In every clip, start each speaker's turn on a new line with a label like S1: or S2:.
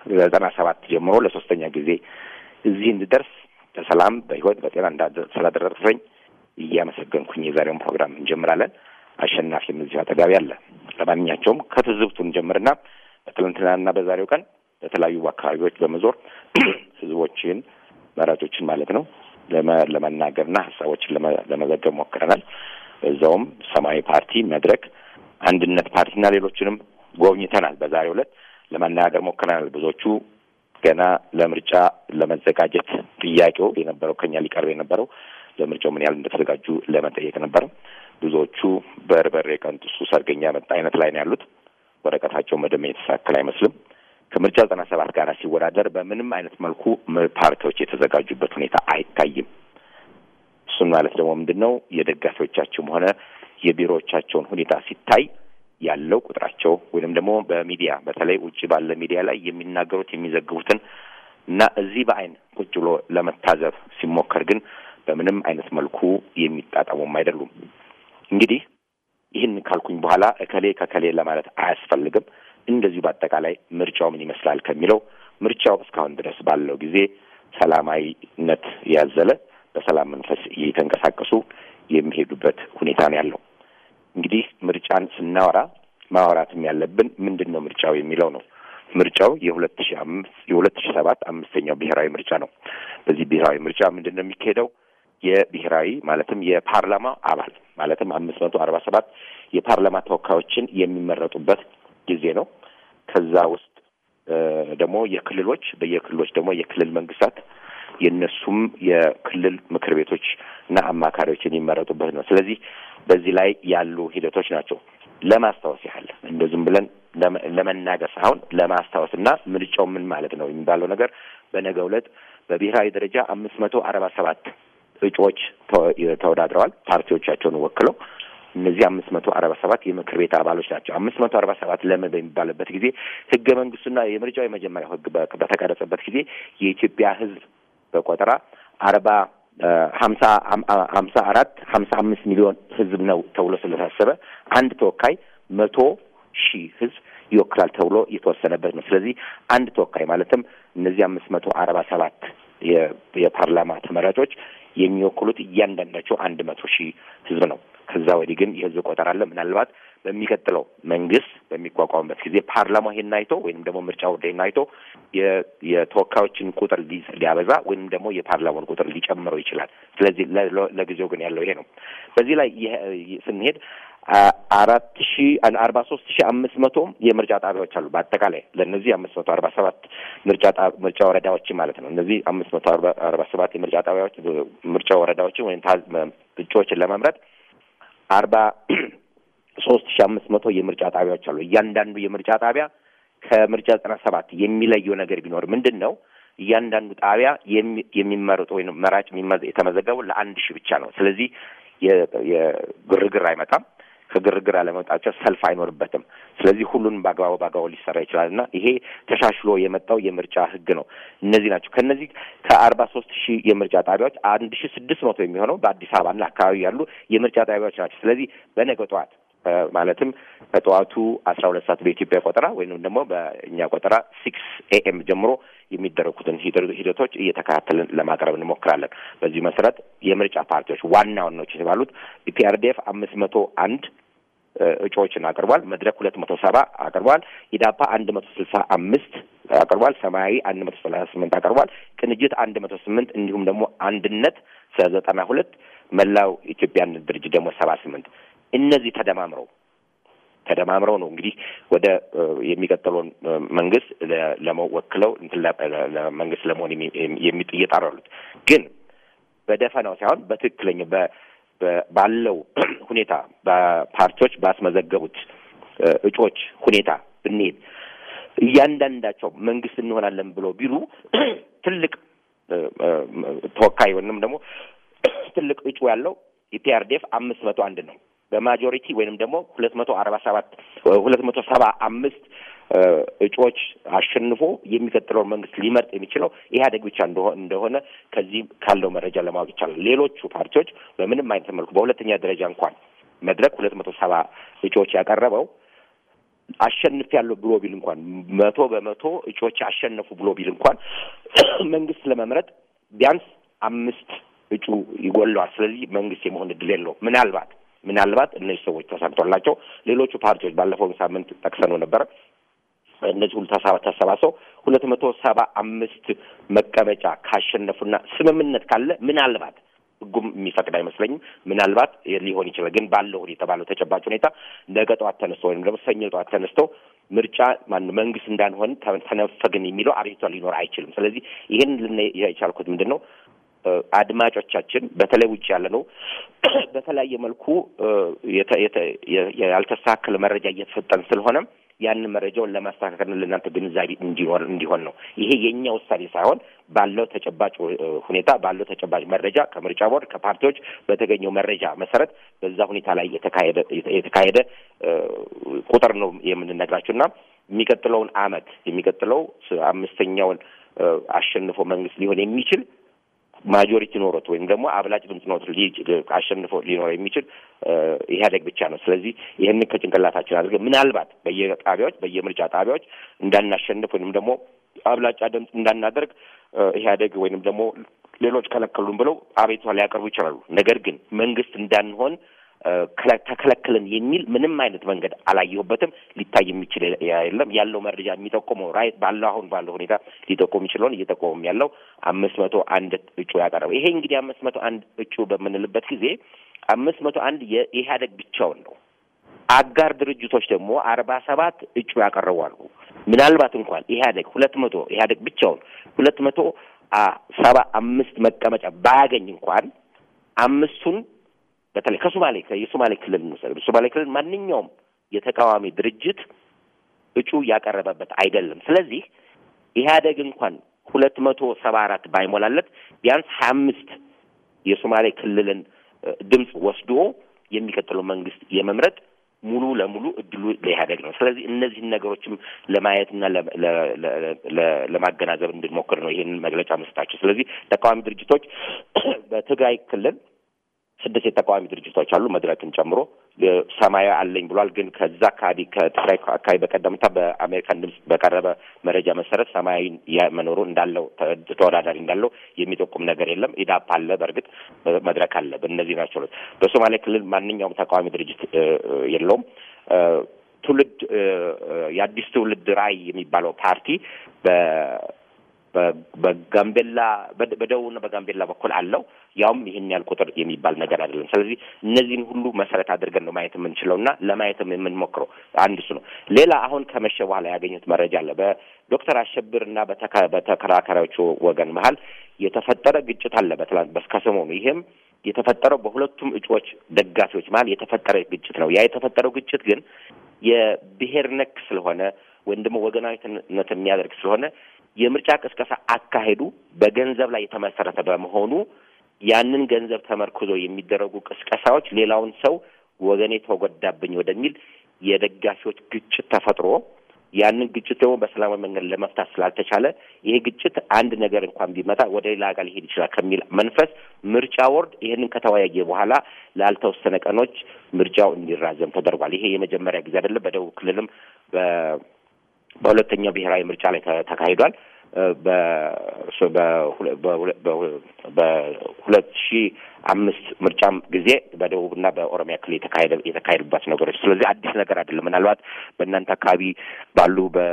S1: ዘጠና ሰባት ጀምሮ ለሶስተኛ ጊዜ እዚህ እንድደርስ በሰላም በህይወት በጤና ስላደረሰኝ እያመሰገንኩኝ የዛሬውን ፕሮግራም እንጀምራለን። አሸናፊም እዚሁ አጠገቤ አለ። ለማንኛቸውም ከትዝብቱ እንጀምርና በትናንትናና በዛሬው ቀን በተለያዩ አካባቢዎች በመዞር ህዝቦችን መራጮችን ማለት ነው ለመናገርና ሀሳቦችን ለመዘገብ ሞክረናል። በዛውም ሰማያዊ ፓርቲ፣ መድረክ፣ አንድነት ፓርቲና ሌሎችንም ጎብኝተናል። በዛሬው ዕለት ለመናገር ሞክረናል። ብዙዎቹ ገና ለምርጫ ለመዘጋጀት ጥያቄው የነበረው ከኛ ሊቀርብ የነበረው ለምርጫው ምን ያህል እንደተዘጋጁ ለመጠየቅ ነበረ። ብዙዎቹ በርበሬ ቀንጥሱ ሰርገኛ መጣ አይነት ላይ ነው ያሉት። ወረቀታቸው መደመ የተሳከል አይመስልም። ከምርጫ ዘጠና ሰባት ጋር ሲወዳደር በምንም አይነት መልኩ ፓርቲዎች የተዘጋጁበት ሁኔታ አይታይም። እሱን ማለት ደግሞ ምንድን ነው የደጋፊዎቻቸውም ሆነ የቢሮዎቻቸውን ሁኔታ ሲታይ ያለው ቁጥራቸው ወይንም ደግሞ በሚዲያ በተለይ ውጭ ባለ ሚዲያ ላይ የሚናገሩት የሚዘግቡትን እና እዚህ በአይን ቁጭ ብሎ ለመታዘብ ሲሞከር ግን በምንም አይነት መልኩ የሚጣጣሙም አይደሉም። እንግዲህ ይህን ካልኩኝ በኋላ እከሌ ከከሌ ለማለት አያስፈልግም። እንደዚሁ በአጠቃላይ ምርጫው ምን ይመስላል ከሚለው ምርጫው እስካሁን ድረስ ባለው ጊዜ ሰላማዊነት ያዘለ በሰላም መንፈስ እየተንቀሳቀሱ የሚሄዱበት ሁኔታ ነው ያለው። እንግዲህ ምርጫን ስናወራ ማውራትም ያለብን ምንድን ነው ምርጫው የሚለው ነው። ምርጫው የሁለት ሺ አምስት የሁለት ሺ ሰባት አምስተኛው ብሔራዊ ምርጫ ነው። በዚህ ብሔራዊ ምርጫ ምንድን ነው የሚካሄደው? የብሔራዊ ማለትም የፓርላማ አባል ማለትም አምስት መቶ አርባ ሰባት የፓርላማ ተወካዮችን የሚመረጡበት ጊዜ ነው። ከዛ ውስጥ ደግሞ የክልሎች በየክልሎች ደግሞ የክልል መንግስታት የእነሱም የክልል ምክር ቤቶች እና አማካሪዎች የሚመረጡበት ነው። ስለዚህ በዚህ ላይ ያሉ ሂደቶች ናቸው። ለማስታወስ ያህል እንደ ዝም ብለን ለመናገር ሳይሆን ለማስታወስ እና ምርጫው ምን ማለት ነው የሚባለው ነገር በነገው ዕለት በብሔራዊ ደረጃ አምስት መቶ አርባ ሰባት እጩዎች ተወዳድረዋል ፓርቲዎቻቸውን ወክለው እነዚህ አምስት መቶ አርባ ሰባት የምክር ቤት አባሎች ናቸው። አምስት መቶ አርባ ሰባት ለምን በሚባልበት ጊዜ ህገ መንግስቱና የምርጫው የመጀመሪያው ህግ በተቀረጸበት ጊዜ የኢትዮጵያ ህዝብ በቆጠራ አርባ ሀምሳ ሀምሳ አራት ሀምሳ አምስት ሚሊዮን ህዝብ ነው ተብሎ ስለታሰበ አንድ ተወካይ መቶ ሺህ ህዝብ ይወክላል ተብሎ የተወሰነበት ነው። ስለዚህ አንድ ተወካይ ማለትም እነዚህ አምስት መቶ አርባ ሰባት የፓርላማ ተመራጮች የሚወክሉት እያንዳንዳቸው አንድ መቶ ሺህ ህዝብ ነው። ከዛ ወዲህ ግን የህዝብ ቆጠራ አለ። ምናልባት በሚቀጥለው መንግስት በሚቋቋምበት ጊዜ ፓርላማ ይሄን አይቶ ወይም ደግሞ ምርጫ ቦርድ ይሄን አይቶ የተወካዮችን ቁጥር ሊያበዛ ወይም ደግሞ የፓርላማውን ቁጥር ሊጨምረው ይችላል። ስለዚህ ለጊዜው ግን ያለው ይሄ ነው። በዚህ ላይ ስንሄድ አራት ሺ አርባ ሶስት ሺ አምስት መቶ የምርጫ ጣቢያዎች አሉ። በአጠቃላይ ለእነዚህ አምስት መቶ አርባ ሰባት ምርጫ ምርጫ ወረዳዎች ማለት ነው። እነዚህ አምስት መቶ አርባ ሰባት የምርጫ ጣቢያዎች ምርጫ ወረዳዎችን ወይም እጩዎችን ለመምረጥ አርባ ሶስት ሺ አምስት መቶ የምርጫ ጣቢያዎች አሉ። እያንዳንዱ የምርጫ ጣቢያ ከምርጫ ዘጠና ሰባት የሚለየው ነገር ቢኖር ምንድን ነው? እያንዳንዱ ጣቢያ የሚመረጡ ወይም መራጭ የተመዘገቡ ለአንድ ሺህ ብቻ ነው። ስለዚህ የግርግር አይመጣም። ከግርግር አለመውጣቸው ሰልፍ አይኖርበትም። ስለዚህ ሁሉንም በአግባቡ በአግባቡ ሊሰራ ይችላል እና ይሄ ተሻሽሎ የመጣው የምርጫ ህግ ነው። እነዚህ ናቸው። ከነዚህ ከአርባ ሶስት ሺህ የምርጫ ጣቢያዎች አንድ ሺህ ስድስት መቶ የሚሆነው በአዲስ አበባና አካባቢ ያሉ የምርጫ ጣቢያዎች ናቸው። ስለዚህ በነገ ጠዋት ማለትም ከጠዋቱ አስራ ሁለት ሰዓት በኢትዮጵያ ቆጠራ ወይም ደግሞ በእኛ ቆጠራ ሲክስ ኤኤም ጀምሮ የሚደረጉትን ሂደቶች እየተከታተልን ለማቅረብ እንሞክራለን። በዚህ መሰረት የምርጫ ፓርቲዎች ዋና ዋናዎች የተባሉት ፒአርዲኤፍ አምስት መቶ አንድ እጩዎችን አቅርቧል። መድረክ ሁለት መቶ ሰባ አቅርቧል። ኢዳፓ አንድ መቶ ስልሳ አምስት አቅርቧል። ሰማያዊ አንድ መቶ ሰላሳ ስምንት አቅርቧል። ቅንጅት አንድ መቶ ስምንት እንዲሁም ደግሞ አንድነት ዘጠና ሁለት መላው ኢትዮጵያ አንድነት ድርጅት ደግሞ ሰባ ስምንት እነዚህ ተደማምረው ተደማምረው ነው እንግዲህ ወደ የሚቀጥለውን መንግስት ለመወክለው መንግስት ለመሆን እየጣሩ ያሉት ግን በደፈናው ሳይሆን በትክክለኛ ባለው ሁኔታ በፓርቲዎች ባስመዘገቡት እጩዎች ሁኔታ ብንሄድ እያንዳንዳቸው መንግስት እንሆናለን ብሎ ቢሉ ትልቅ ተወካይ ወይንም ደግሞ ትልቅ እጩ ያለው የፒአርዲኤፍ አምስት መቶ አንድ ነው። በማጆሪቲ ወይንም ደግሞ ሁለት መቶ አርባ ሰባት ሁለት መቶ ሰባ አምስት እጩዎች አሸንፎ የሚቀጥለውን መንግስት ሊመርጥ የሚችለው ኢህአዴግ ብቻ እንደሆነ ከዚህ ካለው መረጃ ለማወቅ ይቻላል። ሌሎቹ ፓርቲዎች በምንም አይነት መልኩ በሁለተኛ ደረጃ እንኳን መድረክ ሁለት መቶ ሰባ እጩዎች ያቀረበው አሸንፍ ያለው ብሎ ቢል እንኳን መቶ በመቶ እጩዎች አሸነፉ ብሎ ቢል እንኳን መንግስት ለመምረጥ ቢያንስ አምስት እጩ ይጎለዋል። ስለዚህ መንግስት የመሆን እድል የለውም። ምናልባት ምናልባት እነዚህ ሰዎች ተሳክቶላቸው ሌሎቹ ፓርቲዎች ባለፈው ሳምንት ጠቅሰነው ነበረ እነዚህ ሁሉ ተሰባስበው ሁለት መቶ ሰባ አምስት መቀመጫ ካሸነፉና ስምምነት ካለ ምናልባት ህጉም የሚፈቅድ አይመስለኝም። ምናልባት ሊሆን ይችላል። ግን ባለው ሁኔታ ባለው ተጨባጭ ሁኔታ ነገ ጠዋት ተነስተው ወይም ደግሞ ሰኞ ጠዋት ተነስተው ምርጫ ማነው መንግስት እንዳንሆን ተነፈግን የሚለው አቤቱታ ሊኖር አይችልም። ስለዚህ ይህን ልና የቻልኩት ምንድን ነው አድማጮቻችን በተለይ ውጭ ያለ ነው በተለያየ መልኩ ያልተስተካከለ መረጃ እየተሰጠን ስለሆነ ያንን መረጃውን ለማስተካከል ለእናንተ ግንዛቤ እንዲኖር እንዲሆን ነው። ይሄ የእኛ ውሳኔ ሳይሆን ባለው ተጨባጭ ሁኔታ ባለው ተጨባጭ መረጃ ከምርጫ ቦርድ ከፓርቲዎች በተገኘው መረጃ መሰረት በዛ ሁኔታ ላይ የተካሄደ የተካሄደ ቁጥር ነው የምንነግራችሁ እና የሚቀጥለውን አመት የሚቀጥለው አምስተኛውን አሸንፎ መንግስት ሊሆን የሚችል ማጆሪቲ ኖሮት ወይም ደግሞ አብላጭ ድምፅ ኖሮት አሸንፎ ሊኖረው የሚችል ኢህአዴግ ብቻ ነው። ስለዚህ ይህንን ከጭንቅላታችን አድርገን ምናልባት በየጣቢያዎች በየምርጫ ጣቢያዎች እንዳናሸንፍ ወይም ደግሞ አብላጫ ድምፅ እንዳናደርግ ኢህአዴግ ወይንም ደግሞ ሌሎች ከለከሉን ብለው አቤቱታ ሊያቀርቡ ይችላሉ። ነገር ግን መንግስት እንዳንሆን ተከለክልን የሚል ምንም አይነት መንገድ አላየሁበትም። ሊታይ የሚችል የለም። ያለው መረጃ የሚጠቁመው ራይት ባለው አሁን ባለው ሁኔታ ሊጠቁም ይችለውን እየጠቆመም ያለው አምስት መቶ አንድ እጩ ያቀረበ ይሄ እንግዲህ አምስት መቶ አንድ እጩ በምንልበት ጊዜ አምስት መቶ አንድ የኢህአዴግ ብቻውን ነው። አጋር ድርጅቶች ደግሞ አርባ ሰባት እጩ ያቀረቧሉ። ምናልባት እንኳን ኢህአዴግ ሁለት መቶ ኢህአዴግ ብቻውን ሁለት መቶ ሰባ አምስት መቀመጫ ባያገኝ እንኳን አምስቱን በተለይ ከሶማሌ የሶማሌ ክልል እንውሰድ። ሶማሌ ክልል ማንኛውም የተቃዋሚ ድርጅት እጩ ያቀረበበት አይደለም። ስለዚህ ኢህአዴግ እንኳን ሁለት መቶ ሰባ አራት ባይሞላለት ቢያንስ ሀያ አምስት የሶማሌ ክልልን ድምፅ ወስዶ የሚቀጥለው መንግስት የመምረጥ ሙሉ ለሙሉ እድሉ ለኢህአዴግ ነው። ስለዚህ እነዚህን ነገሮችም ለማየትና ለማገናዘብ እንድንሞክር ነው ይህንን መግለጫ መስጣቸው። ስለዚህ ተቃዋሚ ድርጅቶች በትግራይ ክልል ስድስት የተቃዋሚ ድርጅቶች አሉ፣ መድረክን ጨምሮ ሰማያዊ አለኝ ብሏል። ግን ከዛ አካባቢ ከትግራይ አካባቢ በቀደምታ በአሜሪካን ድምፅ በቀረበ መረጃ መሰረት ሰማያዊ መኖሩ እንዳለው ተወዳዳሪ እንዳለው የሚጠቁም ነገር የለም። ኢዳፓ አለ፣ በእርግጥ መድረክ አለ። በእነዚህ ናቸው። በሶማሌ ክልል ማንኛውም ተቃዋሚ ድርጅት የለውም። ትውልድ የአዲስ ትውልድ ራዕይ የሚባለው ፓርቲ በጋምቤላ በደቡብና በጋምቤላ በኩል አለው። ያውም ይህን ያህል ቁጥር የሚባል ነገር አይደለም። ስለዚህ እነዚህን ሁሉ መሰረት አድርገን ነው ማየት የምንችለው እና ለማየትም የምንሞክረው አንድ እሱ ነው። ሌላ አሁን ከመሸ በኋላ ያገኙት መረጃ አለ። በዶክተር አሸብር እና በተከራካሪዎቹ ወገን መሀል የተፈጠረ ግጭት አለ በትላንት ከሰሞኑ ይህም የተፈጠረው በሁለቱም እጩዎች ደጋፊዎች መሀል የተፈጠረ ግጭት ነው። ያ የተፈጠረው ግጭት ግን የብሔር ነክ ስለሆነ ወይም ደግሞ ወገናዊነት የሚያደርግ ስለሆነ የምርጫ ቅስቀሳ አካሄዱ በገንዘብ ላይ የተመሰረተ በመሆኑ ያንን ገንዘብ ተመርኩዞ የሚደረጉ ቅስቀሳዎች ሌላውን ሰው ወገኔ ተጎዳብኝ ወደሚል የደጋፊዎች ግጭት ተፈጥሮ ያንን ግጭት ደግሞ በሰላማዊ መንገድ ለመፍታት ስላልተቻለ ይሄ ግጭት አንድ ነገር እንኳን ቢመጣ ወደ ሌላ ጋር ሊሄድ ይችላል ከሚል መንፈስ ምርጫ ቦርድ ይህንን ከተወያየ በኋላ ላልተወሰነ ቀኖች ምርጫው እንዲራዘም ተደርጓል። ይሄ የመጀመሪያ ጊዜ አይደለም። በደቡብ ክልልም በሁለተኛው ብሔራዊ ምርጫ ላይ ተካሂዷል። በሁለት ሺህ አምስት ምርጫም ጊዜ በደቡብና በኦሮሚያ ክልል የተካሄደ የተካሄዱባት ነገሮች ስለዚህ አዲስ ነገር አይደለም። ምናልባት በእናንተ አካባቢ ባሉ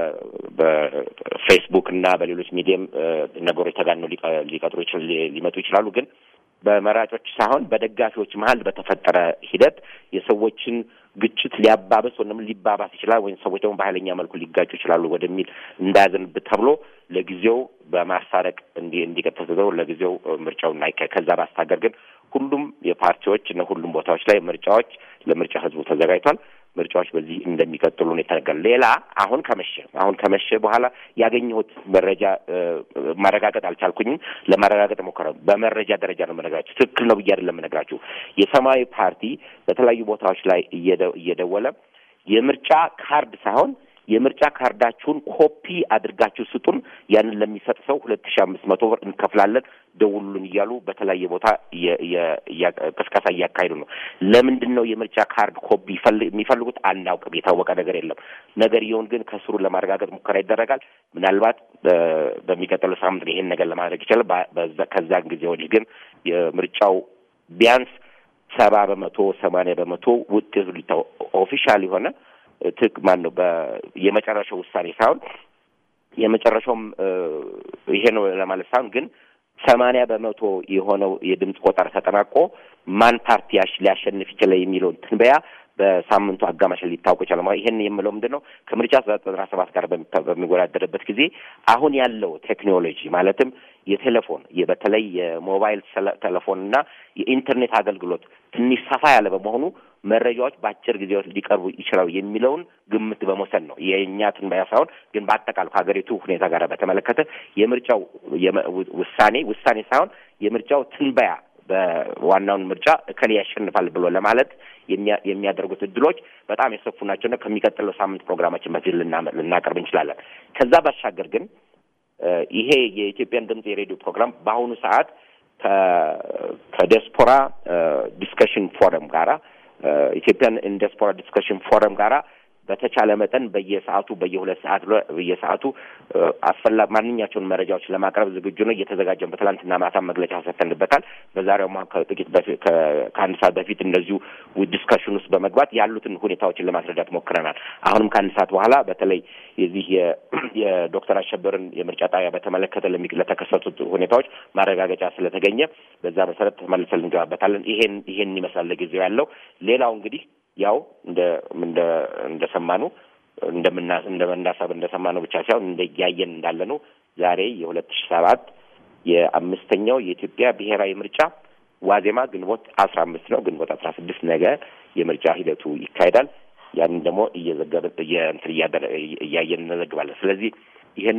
S1: በፌስቡክ እና በሌሎች ሚዲየም ነገሮች ተጋነው ሊቀጥሩ ሊመጡ ይችላሉ ግን በመራጮች ሳይሆን በደጋፊዎች መሀል በተፈጠረ ሂደት የሰዎችን ግጭት ሊያባበስ ወይም ሊባባስ ይችላል ወይም ሰዎች ደግሞ በኃይለኛ መልኩ ሊጋጩ ይችላሉ ወደሚል እንዳያዘንብት ተብሎ ለጊዜው በማስታረቅ እንዲ እንዲቀጥል ተደርጎ ለጊዜው ምርጫው እናይካሄድ። ከዛ ባስታገር ግን ሁሉም የፓርቲዎች እና ሁሉም ቦታዎች ላይ ምርጫዎች ለምርጫ ህዝቡ ተዘጋጅቷል። ምርጫዎች በዚህ እንደሚቀጥሉ ነው የተነገረው። ሌላ አሁን ከመሸ አሁን ከመሸ በኋላ ያገኘሁት መረጃ ማረጋገጥ አልቻልኩኝም። ለማረጋገጥ ሞከረ። በመረጃ ደረጃ ነው የምነግራችሁ። ትክክል ነው ብዬ አይደለም የምነግራችሁ። የሰማያዊ ፓርቲ በተለያዩ ቦታዎች ላይ እየደወለ የምርጫ ካርድ ሳይሆን የምርጫ ካርዳችሁን ኮፒ አድርጋችሁ ስጡን፣ ያንን ለሚሰጥ ሰው ሁለት ሺ አምስት መቶ ብር እንከፍላለን፣ ደውሉልን እያሉ በተለያየ ቦታ ቅስቀሳ እያካሄዱ ነው። ለምንድን ነው የምርጫ ካርድ ኮፒ የሚፈልጉት? አናውቅም። የታወቀ ነገር የለም። ነገርየውን ግን ከስሩ ለማረጋገጥ ሙከራ ይደረጋል። ምናልባት በሚቀጥለው ሳምንት ይሄን ነገር ለማድረግ ይችላል። ከዛን ጊዜ ወዲህ ግን የምርጫው ቢያንስ ሰባ በመቶ ሰማንያ በመቶ ውጤቱ ሊታው ኦፊሻል የሆነ ትክ ማን ነው የመጨረሻው ውሳኔ ሳይሆን የመጨረሻውም ይሄ ነው ለማለት ሳይሆን ግን ሰማንያ በመቶ የሆነው የድምፅ ቆጠራ ተጠናቆ ማን ፓርቲ ሊያሸንፍ ይችላል የሚለውን ትንበያ በሳምንቱ አጋማሽ ሊታወቅ ይችላል። ይሄን የምለው ምንድን ነው ከምርጫ ዘጠና ሰባት ጋር በሚወዳደርበት ጊዜ አሁን ያለው ቴክኖሎጂ ማለትም የቴሌፎን በተለይ የሞባይል ቴሌፎን እና የኢንተርኔት አገልግሎት ትንሽ ሰፋ ያለ በመሆኑ መረጃዎች በአጭር ጊዜ ውስጥ ሊቀርቡ ይችላሉ የሚለውን ግምት በመውሰድ ነው የእኛ ትንበያ ሳይሆን ግን በአጠቃላይ ከሀገሪቱ ሁኔታ ጋር በተመለከተ የምርጫው ውሳኔ ውሳኔ ሳይሆን የምርጫው ትንበያ በዋናውን ምርጫ እከሌ ያሸንፋል ብሎ ለማለት የሚያደርጉት እድሎች በጣም የሰፉ ናቸውና ከሚቀጥለው ሳምንት ፕሮግራማችን በዚህ ልናቀርብ እንችላለን። ከዛ ባሻገር ግን ይሄ የኢትዮጵያን ድምፅ የሬዲዮ ፕሮግራም በአሁኑ ሰዓት ከዲያስፖራ ዲስከሽን ፎረም ጋራ ኢትዮጵያን ዲያስፖራ ዲስከሽን ፎረም ጋራ በተቻለ መጠን በየሰዓቱ በየሁለት ሰዓት በየሰዓቱ አስፈላ ማንኛቸውን መረጃዎች ለማቅረብ ዝግጁ ነው። እየተዘጋጀን በትላንትና ማታ መግለጫ ሰጥተንበታል። በዛሬው ከጥቂት በፊት ከአንድ ሰዓት በፊት እንደዚሁ ዲስከሽን ውስጥ በመግባት ያሉትን ሁኔታዎችን ለማስረዳት ሞክረናል። አሁንም ከአንድ ሰዓት በኋላ በተለይ የዚህ የዶክተር አሸበርን የምርጫ ጣቢያ በተመለከተ ለተከሰቱት ሁኔታዎች ማረጋገጫ ስለተገኘ በዛ መሰረት ተመልሰን እንገባበታለን። ይሄን ይሄን ይመስላል ለጊዜው ያለው። ሌላው እንግዲህ ያው እንደ እንደ እንደሰማኑ እንደምና እንደመናሰብ እንደሰማነው ብቻ ሳይሆን እንደ እያየን እንዳለ ነው። ዛሬ የሁለት ሺህ ሰባት የአምስተኛው የኢትዮጵያ ብሔራዊ ምርጫ ዋዜማ ግንቦት አስራ አምስት ነው። ግንቦት አስራ ስድስት ነገ የምርጫ ሂደቱ ይካሄዳል። ያንን ደግሞ እየዘገብን እንትን እያየን እንዘግባለን። ስለዚህ ይህን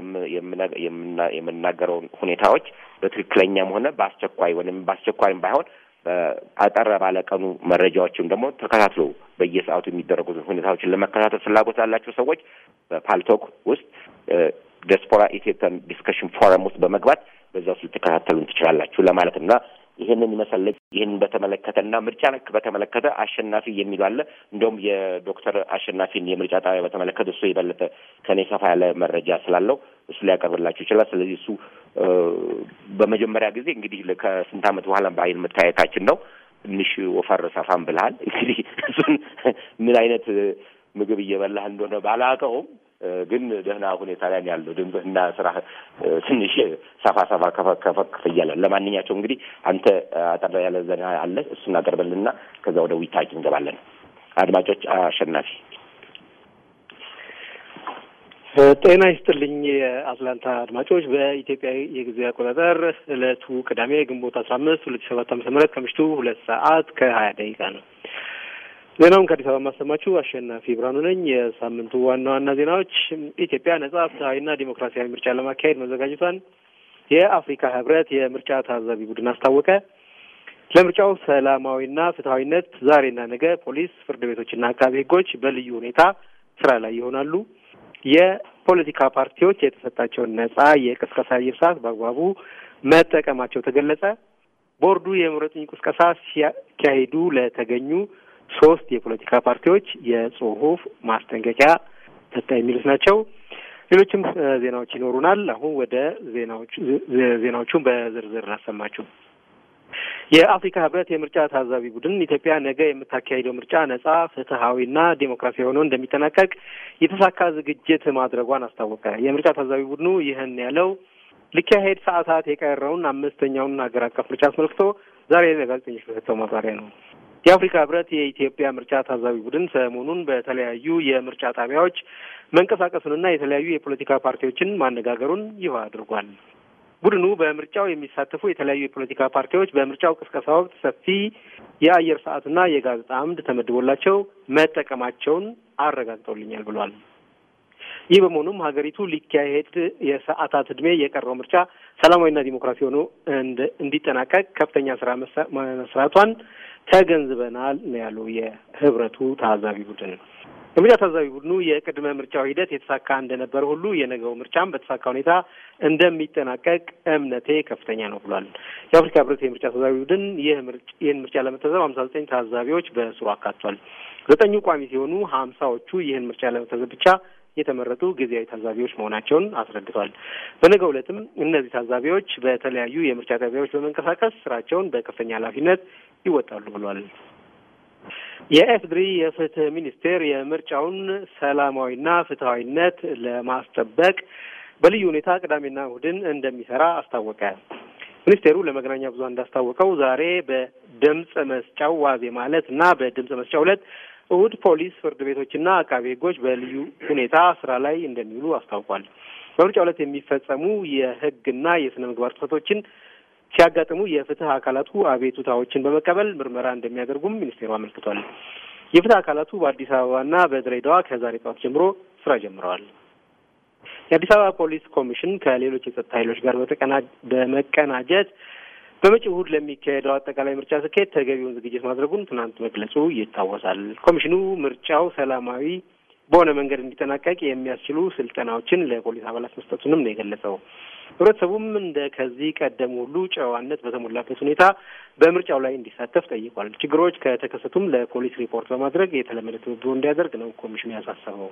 S1: የምናገረውን ሁኔታዎች በትክክለኛም ሆነ በአስቸኳይ ወይም በአስቸኳይም ባይሆን አጠር ባለ ቀኑ መረጃዎችም ደግሞ ተከታትሎ በየሰዓቱ የሚደረጉትን ሁኔታዎችን ለመከታተል ፍላጎት ላላቸው ሰዎች በፓልቶክ ውስጥ ዲያስፖራ ኢትዮጵያን ዲስከሽን ፎረም ውስጥ በመግባት በዛ ውስጥ ልትከታተሉን ትችላላችሁ ለማለት እና ይህንን ይመስል ይህንን በተመለከተና ምርጫ ነክ በተመለከተ አሸናፊ የሚሉ አለ። እንደውም የዶክተር አሸናፊን የምርጫ ጣቢያ በተመለከተ እሱ የበለጠ ከኔ ሰፋ ያለ መረጃ ስላለው እሱ ሊያቀርብላችሁ ይችላል። ስለዚህ እሱ በመጀመሪያ ጊዜ እንግዲህ ከስንት ዓመት በኋላ በአይን መታየታችን ነው። ትንሽ ወፈር ሰፋም ብልሃል። እንግዲህ እሱን ምን አይነት ምግብ እየበላህ እንደሆነ ባላውቀውም ግን ደህና ሁኔታ ላይ ያለው ድምፅህና ስራ ትንሽ ሰፋ ሰፋ ከፈክ እያለ ለማንኛቸው እንግዲህ አንተ አጠር ያለ ዘና አለ እሱን አቀርበልና ከዛ ወደ ውይይታችን እንገባለን። አድማጮች፣ አሸናፊ
S2: ጤና ይስጥልኝ የአትላንታ አድማጮች። በኢትዮጵያ የጊዜ አቆጣጠር ዕለቱ ቅዳሜ ግንቦት አስራ አምስት ሁለት ሺ ሰባት ዓመተ ምህረት ከምሽቱ ሁለት ሰዓት ከሀያ ደቂቃ ነው። ዜናውን ከአዲስ አበባ የማሰማችሁ አሸናፊ ብርሃኑ ነኝ። የሳምንቱ ዋና ዋና ዜናዎች ኢትዮጵያ ነጻ ፍትሐዊና ዲሞክራሲያዊ ምርጫ ለማካሄድ መዘጋጀቷን የአፍሪካ ህብረት የምርጫ ታዛቢ ቡድን አስታወቀ። ለምርጫው ሰላማዊና ፍትሐዊነት ዛሬና ነገ ፖሊስ፣ ፍርድ ቤቶችና አቃቢ ህጎች በልዩ ሁኔታ ስራ ላይ ይሆናሉ። የፖለቲካ ፓርቲዎች የተሰጣቸውን ነጻ የቅስቀሳ አየር ሰዓት በአግባቡ መጠቀማቸው ተገለጸ። ቦርዱ የምረጡኝ ቅስቀሳ ሲያካሂዱ ለተገኙ ሶስት የፖለቲካ ፓርቲዎች የጽሁፍ ማስጠንቀቂያ ሰጠ። የሚሉት ናቸው። ሌሎችም ዜናዎች ይኖሩናል። አሁን ወደ ዜናዎቹ ዜናዎቹን በዝርዝር ላሰማችሁ። የአፍሪካ ህብረት የምርጫ ታዛቢ ቡድን ኢትዮጵያ ነገ የምታካሂደው ምርጫ ነጻ ፍትሐዊና ዴሞክራሲያዊ ሆኖ እንደሚጠናቀቅ የተሳካ ዝግጅት ማድረጓን አስታወቀ። የምርጫ ታዛቢ ቡድኑ ይህን ያለው ሊካሄድ ሰዓታት የቀረውን አምስተኛውን ሀገር አቀፍ ምርጫ አስመልክቶ ዛሬ ለጋዜጠኞች በሰጠው ማብራሪያ ነው። የአፍሪካ ህብረት የኢትዮጵያ ምርጫ ታዛቢ ቡድን ሰሞኑን በተለያዩ የምርጫ ጣቢያዎች መንቀሳቀሱንና የተለያዩ የፖለቲካ ፓርቲዎችን ማነጋገሩን ይፋ አድርጓል። ቡድኑ በምርጫው የሚሳተፉ የተለያዩ የፖለቲካ ፓርቲዎች በምርጫው ቅስቀሳ ወቅት ሰፊ የአየር ሰዓትና የጋዜጣ አምድ ተመድቦላቸው መጠቀማቸውን አረጋግጠውልኛል ብሏል። ይህ በመሆኑም ሀገሪቱ ሊካሄድ የሰዓታት ዕድሜ የቀረው ምርጫ ሰላማዊና ዲሞክራሲ ሆኖ እንዲጠናቀቅ ከፍተኛ ስራ መስራቷን ተገንዝበናል ነው ያለው የህብረቱ ታዛቢ ቡድን። የምርጫ ታዛቢ ቡድኑ የቅድመ ምርጫው ሂደት የተሳካ እንደነበረ ሁሉ የነገው ምርጫም በተሳካ ሁኔታ እንደሚጠናቀቅ እምነቴ ከፍተኛ ነው ብሏል። የአፍሪካ ህብረት የምርጫ ታዛቢ ቡድን ይህን ምርጫ ለመታዘብ ሀምሳ ዘጠኝ ታዛቢዎች በስሩ አካቷል። ዘጠኙ ቋሚ ሲሆኑ ሀምሳዎቹ ይህን ምርጫ ለመታዘብ ብቻ የተመረጡ ጊዜያዊ ታዛቢዎች መሆናቸውን አስረድቷል። በነገው ዕለትም እነዚህ ታዛቢዎች በተለያዩ የምርጫ ጣቢያዎች በመንቀሳቀስ ስራቸውን በከፍተኛ ኃላፊነት ይወጣሉ ብሏል። የኤፍድሪ የፍትህ ሚኒስቴር የምርጫውን ሰላማዊና ፍትሐዊነት ለማስጠበቅ በልዩ ሁኔታ ቅዳሜና እሁድን እንደሚሰራ አስታወቀ። ሚኒስቴሩ ለመገናኛ ብዙኃን እንዳስታወቀው ዛሬ በድምፅ መስጫው ዋዜ ማለት እና በድምፅ መስጫው ዕለት እሁድ ፖሊስ፣ ፍርድ ቤቶችና አቃቤ ሕጎች በልዩ ሁኔታ ስራ ላይ እንደሚውሉ አስታውቋል። በምርጫው ዕለት የሚፈጸሙ የህግና የስነ ምግባር ጥሰቶችን ሲያጋጥሙ የፍትህ አካላቱ አቤቱታዎችን በመቀበል ምርመራ እንደሚያደርጉም ሚኒስቴሩ አመልክቷል። የፍትህ አካላቱ በአዲስ አበባና በድሬዳዋ ከዛሬ ጠዋት ጀምሮ ስራ ጀምረዋል። የአዲስ አበባ ፖሊስ ኮሚሽን ከሌሎች የጸጥታ ኃይሎች ጋር በመቀናጀት በመጪው እሁድ ለሚካሄደው አጠቃላይ ምርጫ ስኬት ተገቢውን ዝግጅት ማድረጉን ትናንት መግለጹ ይታወሳል። ኮሚሽኑ ምርጫው ሰላማዊ በሆነ መንገድ እንዲጠናቀቅ የሚያስችሉ ስልጠናዎችን ለፖሊስ አባላት መስጠቱንም ነው የገለጸው። ህብረተሰቡም እንደ ከዚህ ቀደም ሁሉ ጨዋነት በተሞላበት ሁኔታ በምርጫው ላይ እንዲሳተፍ ጠይቋል። ችግሮች ከተከሰቱም ለፖሊስ ሪፖርት በማድረግ የተለመደ ትብብሩ እንዲያደርግ ነው ኮሚሽኑ ያሳሰበው።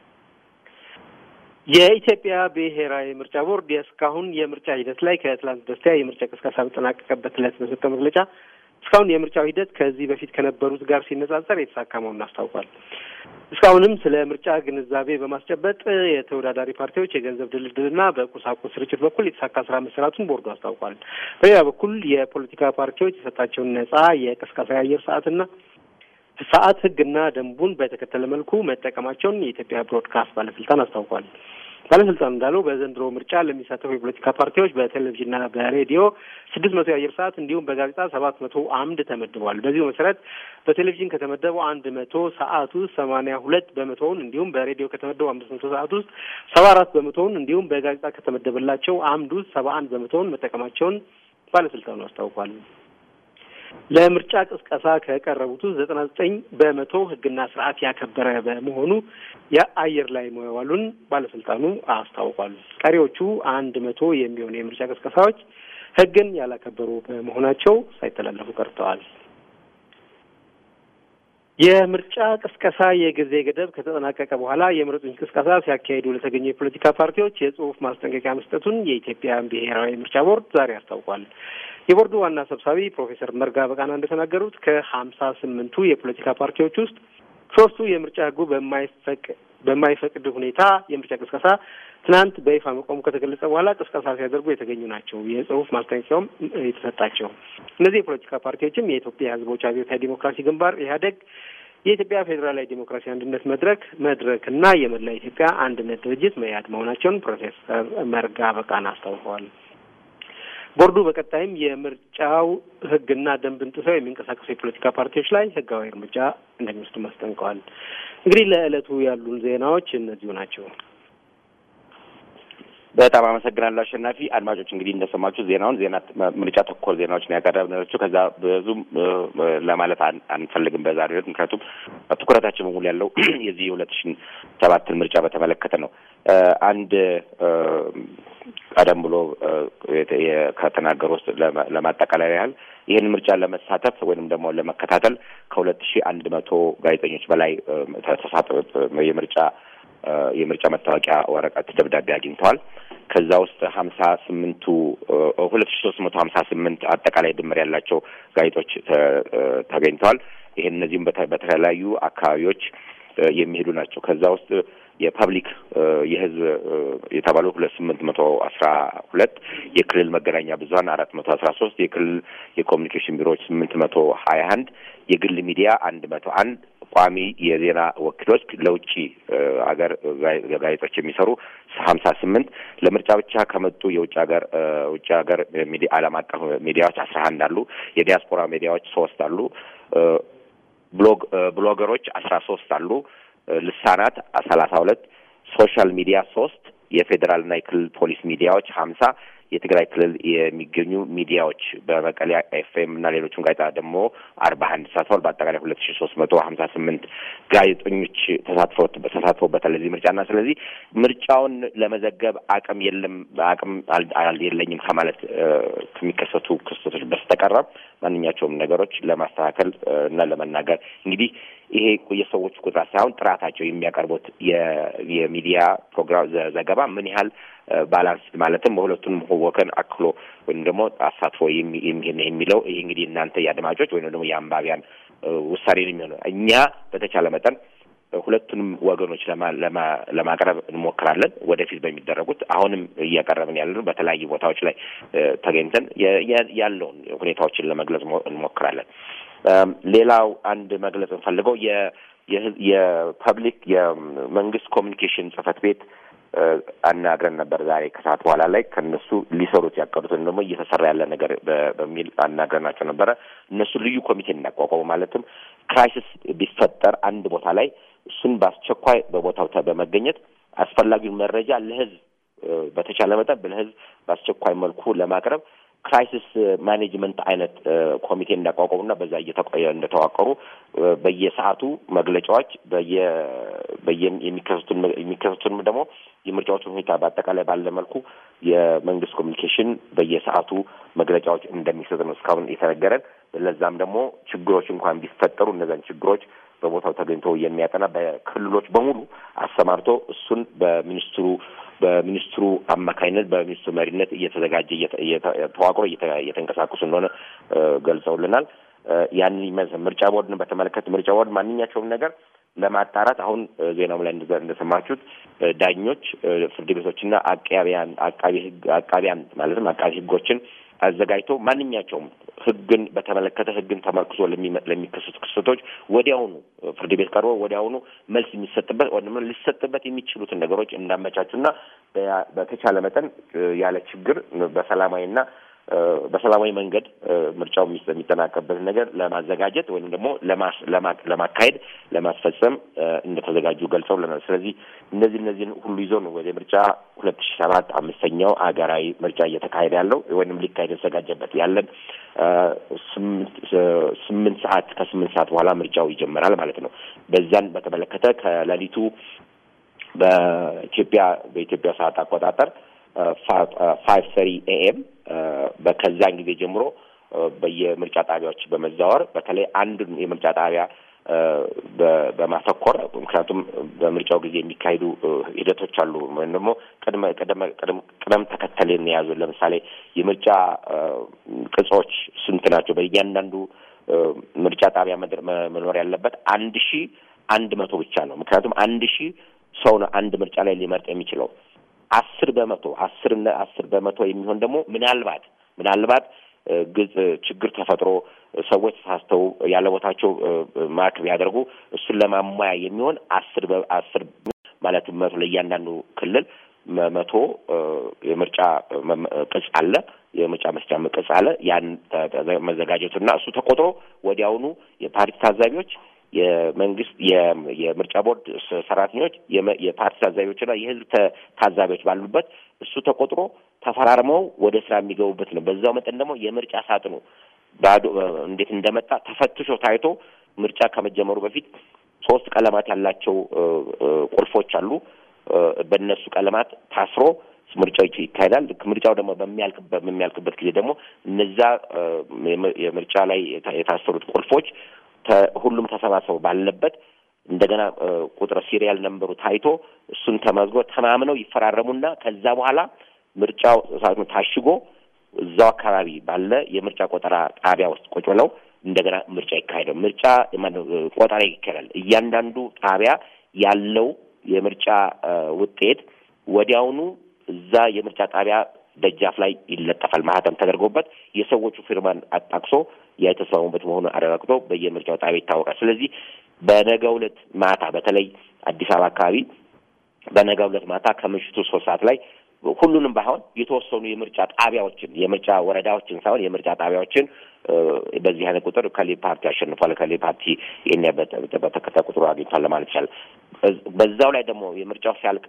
S2: የኢትዮጵያ ብሔራዊ ምርጫ ቦርድ የእስካሁን የምርጫ ሂደት ላይ ከትላንት በስቲያ የምርጫ ቅስቀሳ በጠናቀቀበት ዕለት በሰጠው መግለጫ እስካሁን የምርጫው ሂደት ከዚህ በፊት ከነበሩት ጋር ሲነጻጸር የተሳካ መሆኑን አስታውቋል። እስካሁንም ስለ ምርጫ ግንዛቤ በማስጨበጥ የተወዳዳሪ ፓርቲዎች የገንዘብ ድልድልና በቁሳቁስ ስርጭት በኩል የተሳካ ስራ መሰራቱን ቦርዱ አስታውቋል። በሌላ በኩል የፖለቲካ ፓርቲዎች የሰጣቸውን ነጻ የቅስቀሳ የአየር ሰዓትና ሰዓት ህግና ደንቡን በተከተለ መልኩ መጠቀማቸውን የኢትዮጵያ ብሮድካስት ባለስልጣን አስታውቋል። ባለስልጣኑ እንዳለው በዘንድሮ ምርጫ ለሚሳተፉ የፖለቲካ ፓርቲዎች በቴሌቪዥንና በሬዲዮ ስድስት መቶ የአየር ሰዓት እንዲሁም በጋዜጣ ሰባት መቶ አምድ ተመድበዋል። በዚሁ መሰረት በቴሌቪዥን ከተመደበው አንድ መቶ ሰዓት ውስጥ ሰማንያ ሁለት በመቶውን እንዲሁም በሬዲዮ ከተመደበው አምስት መቶ ሰዓት ውስጥ ሰባ አራት በመቶውን እንዲሁም በጋዜጣ ከተመደበላቸው አምድ ውስጥ ሰባ አንድ በመቶውን መጠቀማቸውን ባለስልጣኑ አስታውቋል። ለምርጫ ቅስቀሳ ከቀረቡት ውስጥ ዘጠና ዘጠኝ በመቶ ህግና ስርዓት ያከበረ በመሆኑ የአየር ላይ መዋሉን ባለስልጣኑ አስታውቋል። ቀሪዎቹ አንድ መቶ የሚሆኑ የምርጫ ቅስቀሳዎች ህግን ያላከበሩ በመሆናቸው ሳይተላለፉ ቀርተዋል። የምርጫ ቅስቀሳ የጊዜ ገደብ ከተጠናቀቀ በኋላ የምረጡኝ ቅስቀሳ ሲያካሂዱ ለተገኙ የፖለቲካ ፓርቲዎች የጽሁፍ ማስጠንቀቂያ መስጠቱን የኢትዮጵያ ብሔራዊ ምርጫ ቦርድ ዛሬ አስታውቋል። የቦርዱ ዋና ሰብሳቢ ፕሮፌሰር መርጋ በቃና እንደተናገሩት ከሀምሳ ስምንቱ የፖለቲካ ፓርቲዎች ውስጥ ሶስቱ የምርጫ ህጉ በማይፈቅ በማይፈቅድ ሁኔታ የምርጫ ቅስቀሳ ትናንት በይፋ መቆሙ ከተገለጸ በኋላ ቅስቀሳ ሲያደርጉ የተገኙ ናቸው። የጽሁፍ ማስጠንቀቂያውም የተሰጣቸው እነዚህ የፖለቲካ ፓርቲዎችም የኢትዮጵያ ህዝቦች አብዮታዊ ዲሞክራሲ ግንባር ኢህአዴግ፣ የኢትዮጵያ ፌዴራላዊ ዴሞክራሲ አንድነት መድረክ መድረክ እና የመላ ኢትዮጵያ አንድነት ድርጅት መያድ መሆናቸውን ፕሮፌሰር መርጋ በቃና አስታውቀዋል። ቦርዱ በቀጣይም የምርጫው ህግና ደንብን ጥሰው የሚንቀሳቀሱ የፖለቲካ ፓርቲዎች ላይ ህጋዊ እርምጃ እንደሚወስዱ አስጠንቅቀዋል። እንግዲህ ለዕለቱ ያሉን ዜናዎች እነዚሁ ናቸው።
S1: በጣም አመሰግናለሁ አሸናፊ። አድማጮች እንግዲህ እንደሰማችሁ ዜናውን ዜና ምርጫ ተኮር ዜናዎች ነው ያቀረብናቸው። ከዛ ብዙም ለማለት አንፈልግም በዛሬው ዕለት ምክንያቱም ትኩረታችን በሙሉ ያለው የዚህ የሁለት ሺህ ሰባትን ምርጫ በተመለከተ ነው። አንድ ቀደም ብሎ ከተናገሩ ውስጥ ለማጠቃለያ ያህል ይህን ምርጫ ለመሳተፍ ወይንም ደግሞ ለመከታተል ከሁለት ሺህ አንድ መቶ ጋዜጠኞች በላይ ተሳተ የምርጫ የምርጫ መታወቂያ ወረቀት ደብዳቤ አግኝተዋል። ከዛ ውስጥ ሀምሳ ስምንቱ ሁለት ሺ ሶስት መቶ ሀምሳ ስምንት አጠቃላይ ድምር ያላቸው ጋዜጦች ተገኝተዋል። ይህን እነዚህም በተለያዩ አካባቢዎች የሚሄዱ ናቸው። ከዛ ውስጥ የፐብሊክ የህዝብ የተባሉ ሁለት ስምንት መቶ አስራ ሁለት የክልል መገናኛ ብዙኃን አራት መቶ አስራ ሶስት የክልል የኮሚኒኬሽን ቢሮዎች ስምንት መቶ ሀያ አንድ የግል ሚዲያ አንድ መቶ አንድ ቋሚ የዜና ወኪሎች ለውጭ ሀገር ጋዜጦች የሚሰሩ ሀምሳ ስምንት ለምርጫ ብቻ ከመጡ የውጭ ሀገር ውጭ ሀገር ሚዲያ ዓለም አቀፍ ሚዲያዎች አስራ አንድ አሉ። የዲያስፖራ ሚዲያዎች ሶስት አሉ። ብሎግ ብሎገሮች አስራ ሶስት አሉ። ልሳናት ሰላሳ ሁለት ሶሻል ሚዲያ ሶስት የፌዴራልና የክልል ፖሊስ ሚዲያዎች ሀምሳ የትግራይ ክልል የሚገኙ ሚዲያዎች በመቀሌ ኤፍኤም እና ሌሎችም ጋዜጣ ደግሞ አርባ አንድ ተሳትፈዋል። በአጠቃላይ ሁለት ሺ ሶስት መቶ ሀምሳ ስምንት ጋዜጠኞች ተሳትፎበታል ለዚህ ምርጫና ስለዚህ ምርጫውን ለመዘገብ አቅም የለም አቅም የለኝም ከማለት ከሚከሰቱ ክስተቶች በስተቀረ ማንኛቸውም ነገሮች ለማስተካከል እና ለመናገር እንግዲህ ይሄ የሰዎቹ ቁጥራት ሳይሆን ጥራታቸው የሚያቀርቡት የሚዲያ ፕሮግራም ዘገባ ምን ያህል ባላንስ ማለትም በሁለቱንም ወገን አክሎ ወይም ደግሞ አሳትፎ የሚለው ይሄ እንግዲህ እናንተ የአድማጮች ወይም ደግሞ የአንባቢያን ውሳኔ ነው የሚሆነው። እኛ በተቻለ መጠን ሁለቱንም ወገኖች ለማቅረብ እንሞክራለን። ወደፊት በሚደረጉት አሁንም እያቀረብን ያለነው በተለያዩ ቦታዎች ላይ ተገኝተን ያለውን ሁኔታዎችን ለመግለጽ እንሞክራለን። ሌላው አንድ መግለጽ እንፈልገው የፐብሊክ የመንግስት ኮሚኒኬሽን ጽህፈት ቤት አናግረን ነበር ዛሬ ከሰዓት በኋላ ላይ ከእነሱ ሊሰሩት ያቀዱትን ደግሞ እየተሰራ ያለ ነገር በሚል አናግረናቸው ነበረ። እነሱ ልዩ ኮሚቴ እናቋቋሙ ማለትም ክራይሲስ ቢፈጠር አንድ ቦታ ላይ እሱን በአስቸኳይ በቦታው በመገኘት አስፈላጊውን መረጃ ለህዝብ በተቻለ መጠን ለህዝብ በአስቸኳይ መልኩ ለማቅረብ ክራይሲስ ማኔጅመንት አይነት ኮሚቴ እንዳቋቋሙና በዛ እንደተዋቀሩ በየሰዓቱ መግለጫዎች በየ በየ የሚከሰቱን የሚከሰቱንም ደግሞ የምርጫዎችን ሁኔታ በአጠቃላይ ባለ መልኩ የመንግስት ኮሚኒኬሽን በየሰዓቱ መግለጫዎች እንደሚሰጥ ነው እስካሁን የተነገረን። ለዛም ደግሞ ችግሮች እንኳን ቢፈጠሩ እነዛን ችግሮች በቦታው ተገኝቶ የሚያጠና በክልሎች በሙሉ አሰማርቶ እሱን በሚኒስትሩ በሚኒስትሩ አማካኝነት በሚኒስትሩ መሪነት እየተዘጋጀ ተዋቅሮ እየተንቀሳቀሱ እንደሆነ ገልጸውልናል። ያንን ይመስል ምርጫ ቦርድን በተመለከተ ምርጫ ቦርድ ማንኛቸውም ነገር ለማጣራት አሁን ዜናው ላይ እንደሰማችሁት ዳኞች፣ ፍርድ ቤቶችና አቃቢያን አቃቢ ህግ አቃቢያን ማለትም አቃቢ ህጎችን አዘጋጅቶ ማንኛቸውም ህግን በተመለከተ ህግን ተመርክዞ ለሚከሰቱ ክስተቶች ወዲያውኑ ፍርድ ቤት ቀርቦ ወዲያውኑ መልስ የሚሰጥበት ወይም ሊሰጥበት የሚችሉትን ነገሮች እንዳመቻቹና በተቻለ መጠን ያለ ችግር በሰላማዊና በሰላማዊ መንገድ ምርጫው የሚጠናቀቅበትን ነገር ለማዘጋጀት ወይም ደግሞ ለማካሄድ ለማስፈጸም እንደተዘጋጁ ገልጸውልናል። ስለዚህ እነዚህ እነዚህን ሁሉ ይዞ ነው ወደ ምርጫ ሁለት ሺ ሰባት አምስተኛው ሀገራዊ ምርጫ እየተካሄደ ያለው ወይም ሊካሄድ የተዘጋጀበት ያለን ስምንት ሰዓት ከስምንት ሰዓት በኋላ ምርጫው ይጀመራል ማለት ነው። በዛን በተመለከተ ከሌሊቱ በኢትዮጵያ በኢትዮጵያ ሰዓት አቆጣጠር ፋይቭ ሰሪ ኤኤም ከዛን ጊዜ ጀምሮ በየምርጫ ጣቢያዎች በመዛወር በተለይ አንዱን የምርጫ ጣቢያ በማተኮር ምክንያቱም በምርጫው ጊዜ የሚካሄዱ ሂደቶች አሉ ወይም ደግሞ ቅድመ ቅደም ተከተልን የያዙ ለምሳሌ የምርጫ ቅጾች ስንት ናቸው? በእያንዳንዱ ምርጫ ጣቢያ መኖር ያለበት አንድ ሺ አንድ መቶ ብቻ ነው። ምክንያቱም አንድ ሺህ ሰው ነው አንድ ምርጫ ላይ ሊመርጥ የሚችለው አስር በመቶ አስር አስር በመቶ የሚሆን ደግሞ ምናልባት ምናልባት ግልጽ ችግር ተፈጥሮ ሰዎች ተሳስተው ያለ ቦታቸው ማርክ ቢያደርጉ እሱን ለማሟያ የሚሆን አስር አስር ማለትም መቶ ለእያንዳንዱ ክልል መቶ የምርጫ ቅጽ አለ የምርጫ መስጫ ቅጽ አለ። ያን መዘጋጀቱና እሱ ተቆጥሮ ወዲያውኑ የፓርቲ ታዛቢዎች የመንግስት የምርጫ ቦርድ ሰራተኞች የፓርቲ ታዛቢዎችና የህዝብ ታዛቢዎች ባሉበት እሱ ተቆጥሮ ተፈራርመው ወደ ስራ የሚገቡበት ነው። በዛው መጠን ደግሞ የምርጫ ሳጥኑ ባዶ እንዴት እንደመጣ ተፈትሾ ታይቶ ምርጫ ከመጀመሩ በፊት ሶስት ቀለማት ያላቸው ቁልፎች አሉ። በእነሱ ቀለማት ታስሮ ምርጫው ይካሄዳል። ልክ ምርጫው ደግሞ በሚያልቅበት በሚያልቅበት ጊዜ ደግሞ እነዛ የምርጫ ላይ የታሰሩት ቁልፎች ሁሉም ተሰባስበው ባለበት እንደገና ቁጥር ሲሪያል ነንበሩ ታይቶ እሱን ተመዝጎ ተማምነው ይፈራረሙና ከዛ በኋላ ምርጫው ሳጥኑ ታሽጎ እዛው አካባቢ ባለ የምርጫ ቆጠራ ጣቢያ ውስጥ ቁጭ ብለው እንደገና ምርጫ ይካሄዳል። ምርጫ ቆጠራ ይካሄዳል። እያንዳንዱ ጣቢያ ያለው የምርጫ ውጤት ወዲያውኑ እዛ የምርጫ ጣቢያ ደጃፍ ላይ ይለጠፋል። ማህተም ተደርጎበት የሰዎቹ ፊርማን አጣቅሶ የተስማሙበት መሆኑን አረጋግጦ በየምርጫው ጣቢያ ይታወቃል። ስለዚህ በነገው ዕለት ማታ በተለይ አዲስ አበባ አካባቢ በነገው ዕለት ማታ ከምሽቱ ሶስት ሰዓት ላይ ሁሉንም ባይሆን የተወሰኑ የምርጫ ጣቢያዎችን የምርጫ ወረዳዎችን ሳይሆን የምርጫ ጣቢያዎችን በዚህ አይነት ቁጥር ከሌ ፓርቲ አሸንፏል፣ ከሌ ፓርቲ ይህን በተከታይ ቁጥሩ አግኝቷል ለማለት ይቻላል። በዛው ላይ ደግሞ የምርጫው ሲያልቅ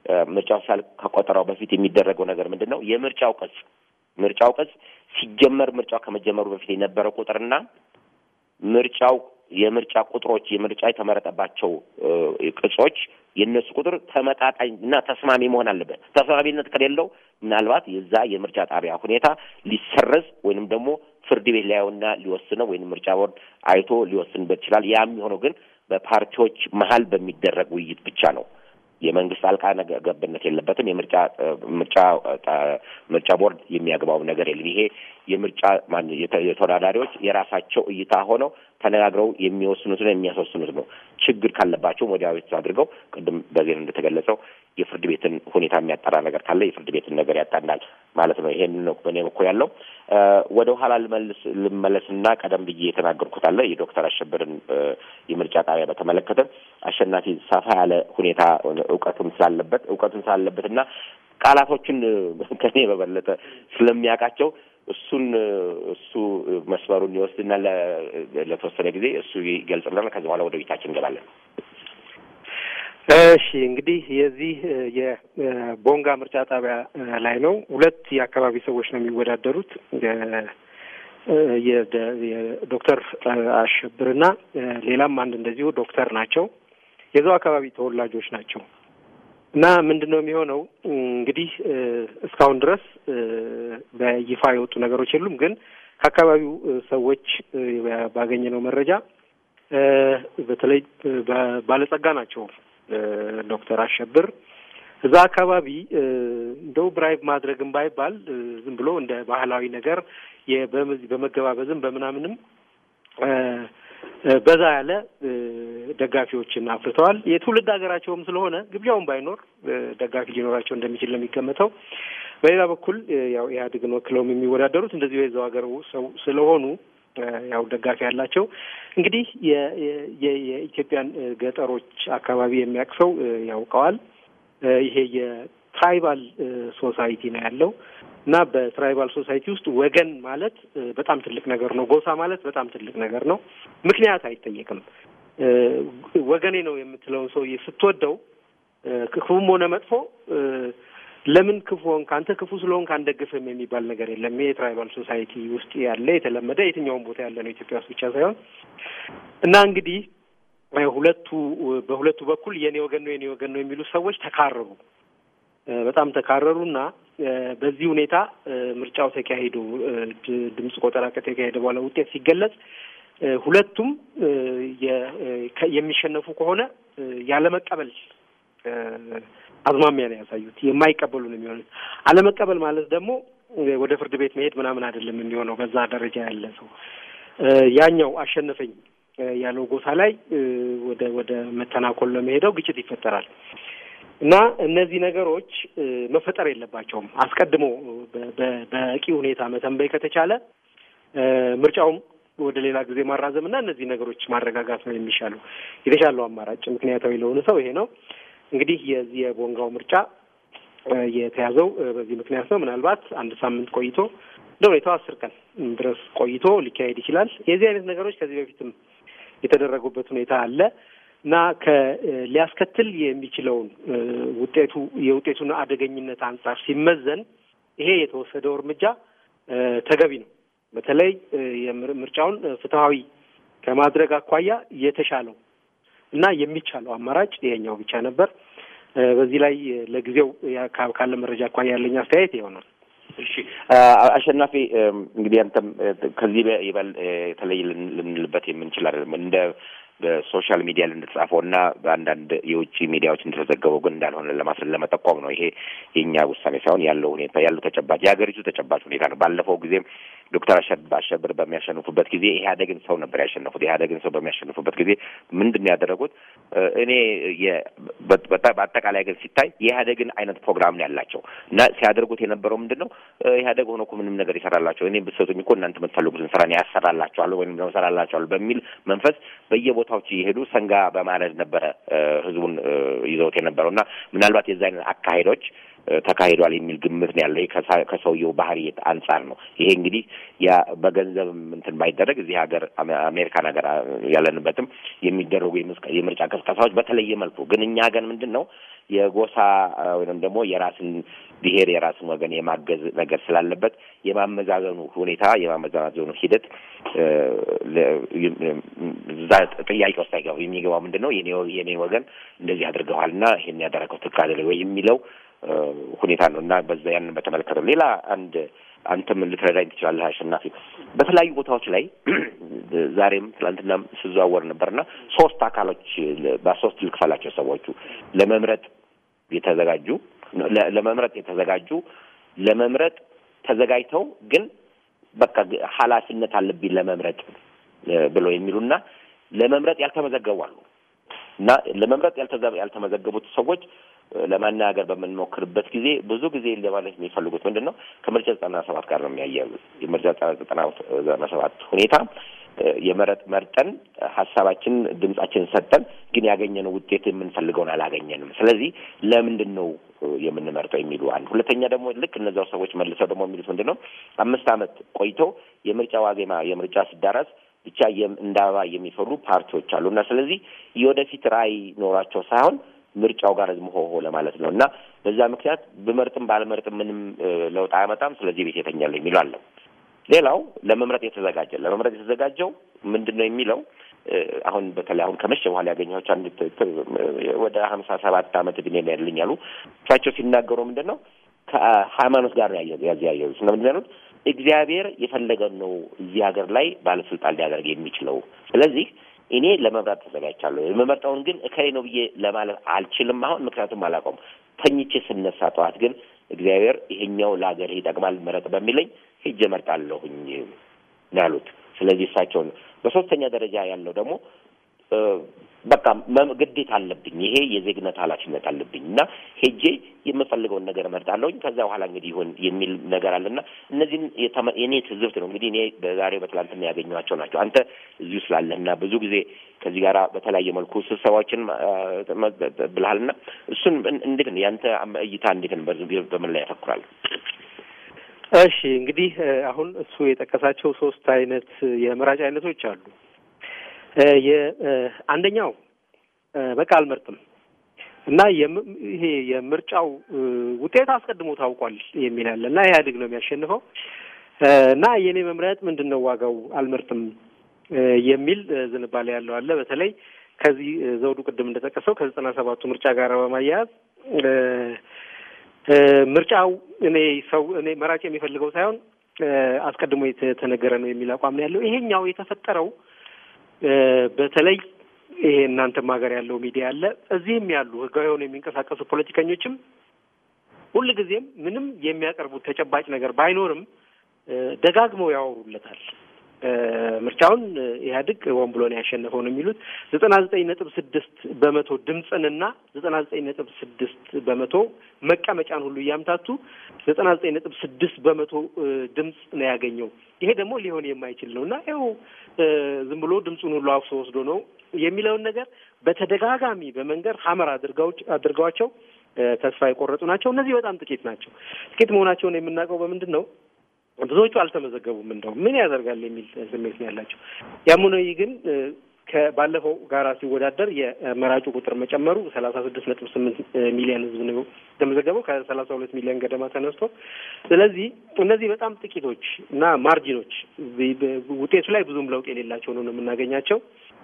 S1: ምርጫው ሲያልቅ ከቆጠራው በፊት የሚደረገው ነገር ምንድን ነው? የምርጫው ቅጽ ምርጫው ቅጽ ሲጀመር ምርጫው ከመጀመሩ በፊት የነበረው ቁጥርና ምርጫው የምርጫ ቁጥሮች የምርጫ የተመረጠባቸው ቅጾች የእነሱ ቁጥር ተመጣጣኝ እና ተስማሚ መሆን አለበት። ተስማሚነት ከሌለው ምናልባት የዛ የምርጫ ጣቢያ ሁኔታ ሊሰረዝ ወይንም ደግሞ ፍርድ ቤት ሊያየውና ሊወስነው ወይም ምርጫ ቦርድ አይቶ ሊወስንበት ይችላል። ያ የሚሆነው ግን በፓርቲዎች መሀል በሚደረግ ውይይት ብቻ ነው። የመንግስት ጣልቃ ገብነት የለበትም። የምርጫ ምርጫ ምርጫ ቦርድ የሚያግባው ነገር የለም። ይሄ የምርጫ የተወዳዳሪዎች የራሳቸው እይታ ሆነው ተነጋግረው የሚወስኑትና የሚያስወስኑት ነው። ችግር ካለባቸውም ወዲያ ቤት አድርገው ቅድም በዜና እንደተገለጸው የፍርድ ቤትን ሁኔታ የሚያጠራ ነገር ካለ የፍርድ ቤትን ነገር ያጣናል ማለት ነው። ይሄን ነው በእኔ በኩል ያለው። ወደ ኋላ ልመልስ ልመለስና ቀደም ብዬ የተናገርኩት አለ የዶክተር አሸብርን የምርጫ ጣቢያ በተመለከተ አሸናፊ ሰፋ ያለ ሁኔታ እውቀቱም ስላለበት እውቀቱም ስላለበት እና ቃላቶችን ከኔ በበለጠ ስለሚያውቃቸው እሱን እሱ መስመሩን ይወስድና ለተወሰነ ጊዜ እሱ ይገልጽልናል። ከዚህ በኋላ ወደ ቤታችን እንገባለን።
S2: እሺ እንግዲህ የዚህ የቦንጋ ምርጫ ጣቢያ ላይ ነው። ሁለት የአካባቢ ሰዎች ነው የሚወዳደሩት የዶክተር አሸብርና ሌላም አንድ እንደዚሁ ዶክተር ናቸው። የዛው አካባቢ ተወላጆች ናቸው። እና ምንድን ነው የሚሆነው እንግዲህ እስካሁን ድረስ በይፋ የወጡ ነገሮች የሉም። ግን ከአካባቢው ሰዎች ባገኘነው መረጃ በተለይ ባለጸጋ ናቸው ዶክተር አሸብር እዛ አካባቢ እንደው ብራይብ ማድረግም ባይባል ዝም ብሎ እንደ ባህላዊ ነገር በመገባበዝም በምናምንም በዛ ያለ ደጋፊዎችን አፍርተዋል። የትውልድ ሀገራቸውም ስለሆነ ግብዣውን ባይኖር ደጋፊ ሊኖራቸው እንደሚችል ነው የሚገመተው። በሌላ በኩል ያው ኢህአዴግን ወክለውም የሚወዳደሩት እንደዚሁ የዛው ሀገር ሰው ስለሆኑ ያው ደጋፊ ያላቸው እንግዲህ የኢትዮጵያን ገጠሮች አካባቢ የሚያቅሰው ያውቀዋል። ይሄ የትራይባል ሶሳይቲ ነው ያለው እና በትራይባል ሶሳይቲ ውስጥ ወገን ማለት በጣም ትልቅ ነገር ነው። ጎሳ ማለት በጣም ትልቅ ነገር ነው። ምክንያት አይጠየቅም። ወገኔ ነው የምትለውን ሰውዬ ስትወደው ክፉም ሆነ መጥፎ ለምን ክፉ ሆንክ አንተ ክፉ ስለሆንክ አንደግፍም የሚባል ነገር የለም። ይሄ የትራይባል ሶሳይቲ ውስጥ ያለ የተለመደ የትኛውም ቦታ ያለ ነው ኢትዮጵያ ውስጥ ብቻ ሳይሆን እና እንግዲህ ሁለቱ በሁለቱ በኩል የኔ ወገን ነው የኔ ወገን ነው የሚሉ ሰዎች ተካረሩ፣ በጣም ተካረሩና በዚህ ሁኔታ ምርጫው ተካሂዶ ድምፅ ቆጠራ ከተካሄደ በኋላ ውጤት ሲገለጽ ሁለቱም የሚሸነፉ ከሆነ ያለመቀበል አዝማሚያ ነው ያሳዩት። የማይቀበሉ ነው የሚሆኑት። አለመቀበል ማለት ደግሞ ወደ ፍርድ ቤት መሄድ ምናምን አይደለም የሚሆነው። በዛ ደረጃ ያለ ሰው ያኛው አሸነፈኝ ያለው ጎሳ ላይ ወደ ወደ መተናኮል ለመሄደው ግጭት ይፈጠራል እና እነዚህ ነገሮች መፈጠር የለባቸውም። አስቀድሞ በበቂ ሁኔታ መተንበይ ከተቻለ ምርጫውም ወደ ሌላ ጊዜ ማራዘም እና እነዚህ ነገሮች ማረጋጋት ነው የሚሻለው የተሻለው አማራጭ ምክንያታዊ ለሆነ ሰው ይሄ ነው። እንግዲህ የዚህ የቦንጋው ምርጫ የተያዘው በዚህ ምክንያት ነው። ምናልባት አንድ ሳምንት ቆይቶ እንደ ሁኔታው አስር ቀን ድረስ ቆይቶ ሊካሄድ ይችላል። የዚህ አይነት ነገሮች ከዚህ በፊትም የተደረጉበት ሁኔታ አለ እና ሊያስከትል የሚችለውን ውጤቱ የውጤቱን አደገኝነት አንጻር ሲመዘን ይሄ የተወሰደው እርምጃ ተገቢ ነው። በተለይ ምርጫውን ፍትሐዊ ከማድረግ አኳያ የተሻለው እና የሚቻለው አማራጭ ይሄኛው ብቻ ነበር። በዚህ ላይ ለጊዜው ካለ መረጃ አኳያ ያለኝ አስተያየት ይሆናል።
S1: እሺ አሸናፊ፣ እንግዲህ አንተም ከዚህ ይበል የተለይ ልንልበት የምንችል አይደለም እንደ በሶሻል ሚዲያ እንደተጻፈው እና በአንዳንድ የውጭ ሚዲያዎች እንደተዘገበው ግን እንዳልሆነ ለማስል ለመጠቆም ነው። ይሄ የእኛ ውሳኔ ሳይሆን ያለው ሁኔታ ያለው ተጨባጭ የሀገሪቱ ተጨባጭ ሁኔታ ነው። ባለፈው ጊዜም ዶክተር አሸብር በሚያሸንፉበት ጊዜ ኢህአዴግን ሰው ነበር ያሸነፉት። ኢህአዴግን ሰው በሚያሸንፉበት ጊዜ ምንድን ነው ያደረጉት? እኔ በአጠቃላይ ግን ሲታይ የኢህአዴግን አይነት ፕሮግራም ነው ያላቸው እና ሲያደርጉት የነበረው ምንድን ነው ኢህአዴግ ሆኖ እኮ ምንም ነገር ይሰራላቸው እኔ ብትሰጡኝ እኮ እናንተ የምትፈልጉትን ስራ ነው ያሰራላቸዋለሁ ወይም ደግሞ ሰራላቸዋለሁ በሚል መንፈስ በየቦታዎች እየሄዱ ሰንጋ በማረድ ነበረ ህዝቡን ይዘውት የነበረው እና ምናልባት የዚ አይነት አካሄዶች ተካሂዷል የሚል ግምት ነው ያለው። ከሰውየው ባህሪ አንጻር ነው። ይሄ እንግዲህ ያ በገንዘብ እንትን ባይደረግ እዚህ ሀገር አሜሪካን ሀገር ያለንበትም የሚደረጉ የምርጫ ቅስቀሳዎች በተለየ መልኩ ግን እኛ ሀገር ምንድን ነው የጎሳ ወይም ደግሞ የራስን ብሔር የራስን ወገን የማገዝ ነገር ስላለበት የማመዛዘኑ ሁኔታ የማመዛዘኑ ሂደት እዛ ጥያቄ ውስጥ አይገባ። የሚገባው ምንድን ነው የኔ ወገን እንደዚህ አድርገዋል እና ይሄን ያደረገው ትክክል አይደለም ወይ የሚለው ሁኔታ ነው እና በዛ ያንን በተመለከተ ሌላ አንድ አንተም ልትረዳኝ ትችላለህ አሸናፊ። በተለያዩ ቦታዎች ላይ ዛሬም ትላንትናም ስዘዋወር ነበርና ሶስት አካሎች በሶስት ልክፈላቸው ሰዎቹ ለመምረጥ የተዘጋጁ ለመምረጥ የተዘጋጁ ለመምረጥ ተዘጋጅተው ግን በቃ ኃላፊነት አለብኝ ለመምረጥ ብለው የሚሉና ለመምረጥ ያልተመዘገቡ አሉ እና ለመምረጥ ያልተመዘገቡት ሰዎች ለማናገር በምንሞክርበት ጊዜ ብዙ ጊዜ ለማለት የሚፈልጉት ምንድን ነው ከምርጫ ዘጠና ሰባት ጋር ነው የሚያያዙት። የምርጫ ዘጠና ሰባት ሁኔታ የመረጥ መርጠን ሀሳባችን ድምጻችንን ሰጠን፣ ግን ያገኘነው ውጤት የምንፈልገውን አላገኘንም። ስለዚህ ለምንድን ነው የምንመርጠው የሚሉ አንድ። ሁለተኛ ደግሞ ልክ እነዚያው ሰዎች መልሰው ደግሞ የሚሉት ምንድን ነው አምስት ዓመት ቆይቶ የምርጫ ዋዜማ የምርጫ ሲዳረስ ብቻ እንደ አበባ የሚፈሩ ፓርቲዎች አሉ እና ስለዚህ የወደፊት ራዕይ ኖሯቸው ሳይሆን ምርጫው ጋር ዝምሆሆ ለማለት ነው እና በዛ ምክንያት ብመርጥም ባልመርጥም ምንም ለውጥ አያመጣም። ስለዚህ ቤት የተኛለሁ የሚለው አለ። ሌላው ለመምረጥ የተዘጋጀ ለመምረጥ የተዘጋጀው ምንድን ነው የሚለው አሁን በተለይ አሁን ከመሸ በኋላ ያገኘኋቸው አንድ ወደ ሀምሳ ሰባት ዓመት እድሜ ነው ያለኝ አሉ። እሳቸው ሲናገሩ ምንድን ነው ከሃይማኖት ጋር ነው ያዘያየዙት እና ምንድን ያሉት እግዚአብሔር የፈለገን ነው እዚህ ሀገር ላይ ባለስልጣን ሊያደርግ የሚችለው ስለዚህ እኔ ለመምረጥ ተዘጋጅቻለሁ። የምመርጠውን ግን እከሌ ነው ብዬ ለማለት አልችልም አሁን ምክንያቱም አላውቀውም። ተኝቼ ስነሳ ጠዋት ግን እግዚአብሔር ይሄኛው ለሀገር ይጠቅማል ምረጥ በሚለኝ ሄጄ እመርጣለሁኝ ነው ያሉት። ስለዚህ እሳቸውን በሶስተኛ ደረጃ ያለው ደግሞ በቃ ግዴታ አለብኝ፣ ይሄ የዜግነት ኃላፊነት አለብኝ እና ሄጄ የምፈልገውን ነገር እመርጣለሁኝ ከዛ በኋላ እንግዲህ ይሁን የሚል ነገር አለና እነዚህም የኔ ትዝብት ነው እንግዲህ እኔ በዛሬው በትላንትና ያገኘኋቸው ናቸው። አንተ እዚሁ ስላለህና ብዙ ጊዜ ከዚህ ጋር በተለያየ መልኩ ስብሰባዎችን ብልሃልና እሱን እንዴት ነው ያንተ እይታ እንዴት ነው? በምን ላይ ያተኩራል?
S2: እሺ እንግዲህ አሁን እሱ የጠቀሳቸው ሶስት አይነት የመራጭ አይነቶች አሉ። አንደኛው በቃ አልመርጥም እና ይሄ የምርጫው ውጤት አስቀድሞ ታውቋል የሚል አለ እና ኢህአዴግ ነው የሚያሸንፈው እና የእኔ መምረጥ ምንድን ነው ዋጋው አልመርጥም የሚል ዝንባሌ ያለው አለ። በተለይ ከዚህ ዘውዱ ቅድም እንደጠቀሰው ከዘጠና ሰባቱ ምርጫ ጋር በማያያዝ ምርጫው እኔ ሰው እኔ መራጭ የሚፈልገው ሳይሆን አስቀድሞ የተነገረ ነው የሚል አቋም ነው ያለው። ይሄኛው የተፈጠረው በተለይ ይሄ እናንተም ሀገር ያለው ሚዲያ አለ፣ እዚህም ያሉ ህጋዊ የሆኑ የሚንቀሳቀሱ ፖለቲከኞችም ሁልጊዜም ምንም የሚያቀርቡት ተጨባጭ ነገር ባይኖርም ደጋግመው ያወሩለታል። ምርጫውን ኢህአዴግ ሆን ብሎ ነው ያሸነፈው ነው የሚሉት። ዘጠና ዘጠኝ ነጥብ ስድስት በመቶ ድምፅንና ዘጠና ዘጠኝ ነጥብ ስድስት በመቶ መቀመጫን ሁሉ እያምታቱ ዘጠና ዘጠኝ ነጥብ ስድስት በመቶ ድምፅ ነው ያገኘው። ይሄ ደግሞ ሊሆን የማይችል ነው እና ይኸው ዝም ብሎ ድምፁን ሁሉ አፍሶ ወስዶ ነው የሚለውን ነገር በተደጋጋሚ በመንገድ ሀመር አድርገዋቸው ተስፋ የቆረጡ ናቸው። እነዚህ በጣም ጥቂት ናቸው። ጥቂት መሆናቸውን የምናውቀው በምንድን ነው? ብዙዎቹ አልተመዘገቡም። እንደው ምን ያደርጋል የሚል ስሜት ነው ያላቸው። ያም ሆነ ይህ ግን ከባለፈው ጋራ ሲወዳደር የመራጩ ቁጥር መጨመሩ ሰላሳ ስድስት ነጥብ ስምንት ሚሊዮን ህዝብ ነው የተመዘገበው ከሰላሳ ሁለት ሚሊዮን ገደማ ተነስቶ። ስለዚህ እነዚህ በጣም ጥቂቶች እና ማርጂኖች ውጤቱ ላይ ብዙም ለውጥ የሌላቸው ነው የምናገኛቸው።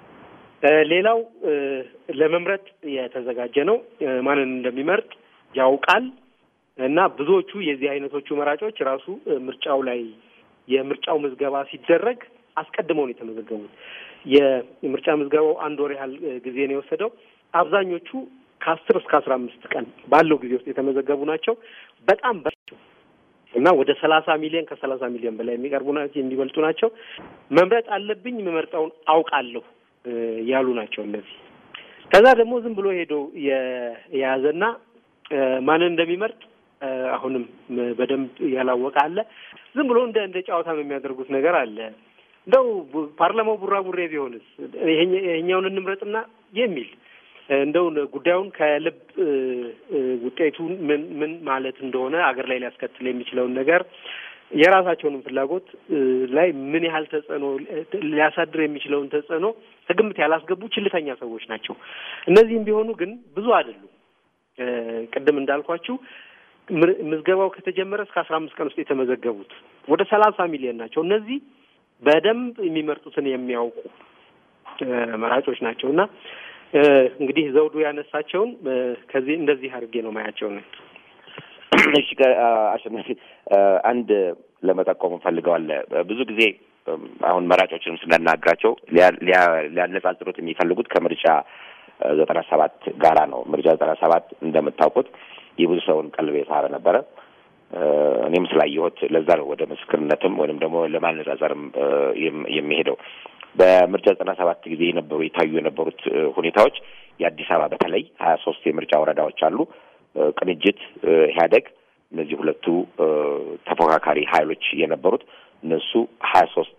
S2: ሌላው ለመምረጥ የተዘጋጀ ነው። ማንን እንደሚመርጥ ያውቃል። እና ብዙዎቹ የዚህ አይነቶቹ መራጮች ራሱ ምርጫው ላይ የምርጫው ምዝገባ ሲደረግ አስቀድመው ነው የተመዘገቡት። የምርጫ ምዝገባው አንድ ወር ያህል ጊዜ ነው የወሰደው። አብዛኞቹ ከአስር እስከ አስራ አምስት ቀን ባለው ጊዜ ውስጥ የተመዘገቡ ናቸው። በጣም በቸው እና ወደ ሰላሳ ሚሊዮን ከሰላሳ ሚሊዮን በላይ የሚቀርቡ ናቸው የሚበልጡ ናቸው። መምረጥ አለብኝ የምመርጠውን አውቃለሁ ያሉ ናቸው እነዚህ። ከዛ ደግሞ ዝም ብሎ ሄዶ የያዘና ማንን እንደሚመርጥ አሁንም በደንብ ያላወቀ አለ። ዝም ብሎ እንደ እንደ ጨዋታም የሚያደርጉት ነገር አለ። እንደው ፓርላማው ቡራቡሬ ቢሆንስ ይሄኛውን እንምረጥና የሚል እንደው ጉዳዩን ከልብ ውጤቱን ምን ምን ማለት እንደሆነ አገር ላይ ሊያስከትል የሚችለውን ነገር የራሳቸውንም ፍላጎት ላይ ምን ያህል ተጽዕኖ ሊያሳድር የሚችለውን ተጽዕኖ ከግምት ያላስገቡ ችልተኛ ሰዎች ናቸው። እነዚህም ቢሆኑ ግን ብዙ አይደሉም። ቅድም እንዳልኳችሁ ምዝገባው ከተጀመረ እስከ አስራ አምስት ቀን ውስጥ የተመዘገቡት ወደ ሰላሳ ሚሊዮን ናቸው። እነዚህ በደንብ የሚመርጡትን የሚያውቁ መራጮች ናቸው እና እንግዲህ ዘውዱ ያነሳቸውን ከዚህ እንደዚህ አድርጌ ነው ማያቸው ነው።
S1: እሺ አሸናፊ አንድ ለመጠቆም ፈልገዋል። ብዙ ጊዜ አሁን መራጮችንም ስናናግራቸው ሊያነጻጽሩት የሚፈልጉት ከምርጫ ዘጠና ሰባት ጋራ ነው። ምርጫ ዘጠና ሰባት እንደምታውቁት የብዙ ሰውን ቀልብ የሳበ ነበረ። እኔም ስላየሁት ለዛ ነው ወደ ምስክርነትም ወይም ደግሞ ለማነጻጸርም የሚሄደው። በምርጫ ዘጠና ሰባት ጊዜ የነበሩ የታዩ የነበሩት ሁኔታዎች የአዲስ አበባ በተለይ ሀያ ሶስት የምርጫ ወረዳዎች አሉ። ቅንጅት፣ ኢህአዴግ እነዚህ ሁለቱ ተፎካካሪ ሀይሎች የነበሩት እነሱ ሀያ ሶስት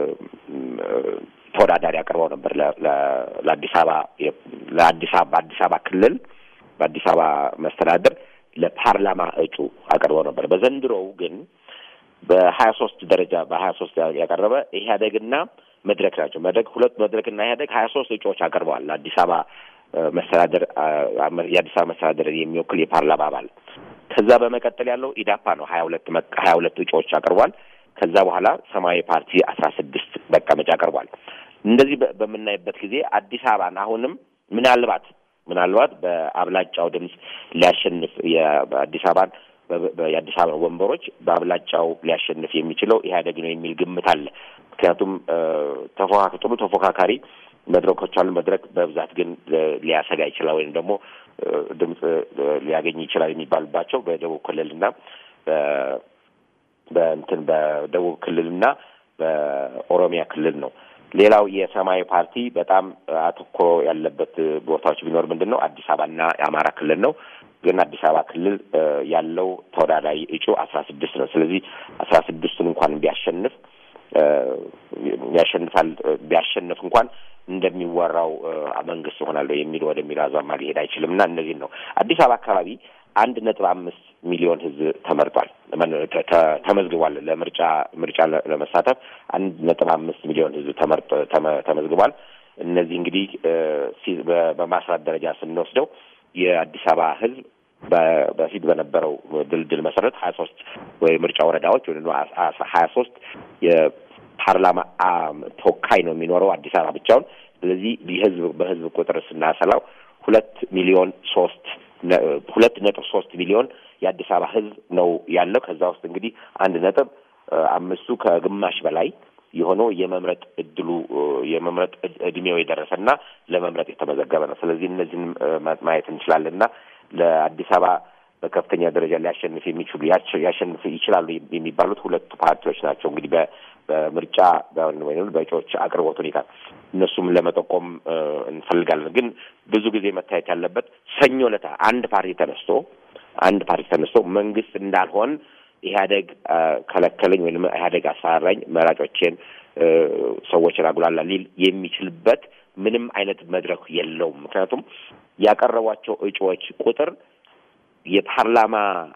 S1: ተወዳዳሪ አቅርበው ነበር ለአዲስ አበባ ለአዲስ አበባ በአዲስ አበባ ክልል በአዲስ አበባ መስተዳደር ለፓርላማ እጩ አቅርበው ነበር። በዘንድሮው ግን በሀያ ሶስት ደረጃ በሀያ ሶስት ያቀረበ ኢህአዴግና መድረክ ናቸው። መድረክ ሁለት መድረክና ኢህአዴግ ሀያ ሶስት እጩዎች አቅርበዋል ለአዲስ አበባ መስተዳደር የአዲስ አበባ መስተዳደር የሚወክል የፓርላማ አባል። ከዛ በመቀጠል ያለው ኢዳፓ ነው ሀያ ሁለት ሀያ ሁለት እጩዎች አቅርቧል። ከዛ በኋላ ሰማያዊ ፓርቲ አስራ ስድስት መቀመጫ አቅርቧል። እንደዚህ በምናይበት ጊዜ አዲስ አበባን አሁንም ምናልባት ምናልባት በአብላጫው ድምፅ ሊያሸንፍ የአዲስ አበባን የአዲስ አበባ ወንበሮች በአብላጫው ሊያሸንፍ የሚችለው ኢህአዴግ ነው የሚል ግምት አለ። ምክንያቱም ተፎካ ጥሩ ተፎካካሪ መድረኮች አሉ። መድረክ በብዛት ግን ሊያሰጋ ይችላል ወይም ደግሞ ድምፅ ሊያገኝ ይችላል የሚባልባቸው በደቡብ ክልልና በእንትን በደቡብ ክልልና በኦሮሚያ ክልል ነው። ሌላው የሰማያዊ ፓርቲ በጣም አተኩሮ ያለበት ቦታዎች ቢኖር ምንድን ነው አዲስ አበባና የአማራ ክልል ነው። ግን አዲስ አበባ ክልል ያለው ተወዳዳሪ እጩ አስራ ስድስት ነው። ስለዚህ አስራ ስድስቱን እንኳን ቢያሸንፍ ያሸንፋል ቢያሸንፍ እንኳን እንደሚወራው መንግስት ይሆናለሁ የሚል ወደሚለው አዟማ ሊሄድ አይችልም እና እነዚህን ነው አዲስ አበባ አካባቢ አንድ ነጥብ አምስት ሚሊዮን ህዝብ ተመርጧል ተመዝግቧል። ለምርጫ ምርጫ ለመሳተፍ አንድ ነጥብ አምስት ሚሊዮን ህዝብ ተመርጦ ተመዝግቧል። እነዚህ እንግዲህ በማስራት ደረጃ ስንወስደው የአዲስ አበባ ህዝብ በፊት በነበረው ድልድል መሰረት ሀያ ሶስት ወይ ምርጫ ወረዳዎች ወይ ሀያ ሶስት የፓርላማ ተወካይ ነው የሚኖረው አዲስ አበባ ብቻውን። ስለዚህ የህዝብ በህዝብ ቁጥር ስናሰላው ሁለት ሚሊዮን ሶስት ሁለት ነጥብ ሶስት ሚሊዮን የአዲስ አበባ ህዝብ ነው ያለው። ከዛ ውስጥ እንግዲህ አንድ ነጥብ አምስቱ ከግማሽ በላይ የሆነው የመምረጥ እድሉ የመምረጥ እድሜው የደረሰና ለመምረጥ የተመዘገበ ነው። ስለዚህ እነዚህን ማየት እንችላለን እና ለአዲስ አበባ በከፍተኛ ደረጃ ሊያሸንፍ የሚችሉ ያሸንፍ ይችላሉ የሚባሉት ሁለቱ ፓርቲዎች ናቸው። እንግዲህ በምርጫ ወይም በእጩዎች አቅርቦት ሁኔታ እነሱም ለመጠቆም እንፈልጋለን። ግን ብዙ ጊዜ መታየት ያለበት ሰኞ ዕለት አንድ ፓርቲ ተነስቶ አንድ ፓርቲ ተነስቶ መንግስት እንዳልሆን ኢህአዴግ ከለከለኝ ወይም ኢህአዴግ አስፈራራኝ፣ መራጮቼን ሰዎችን አጉላላ ሊል የሚችልበት ምንም አይነት መድረክ የለውም። ምክንያቱም ያቀረቧቸው እጩዎች ቁጥር የፓርላማ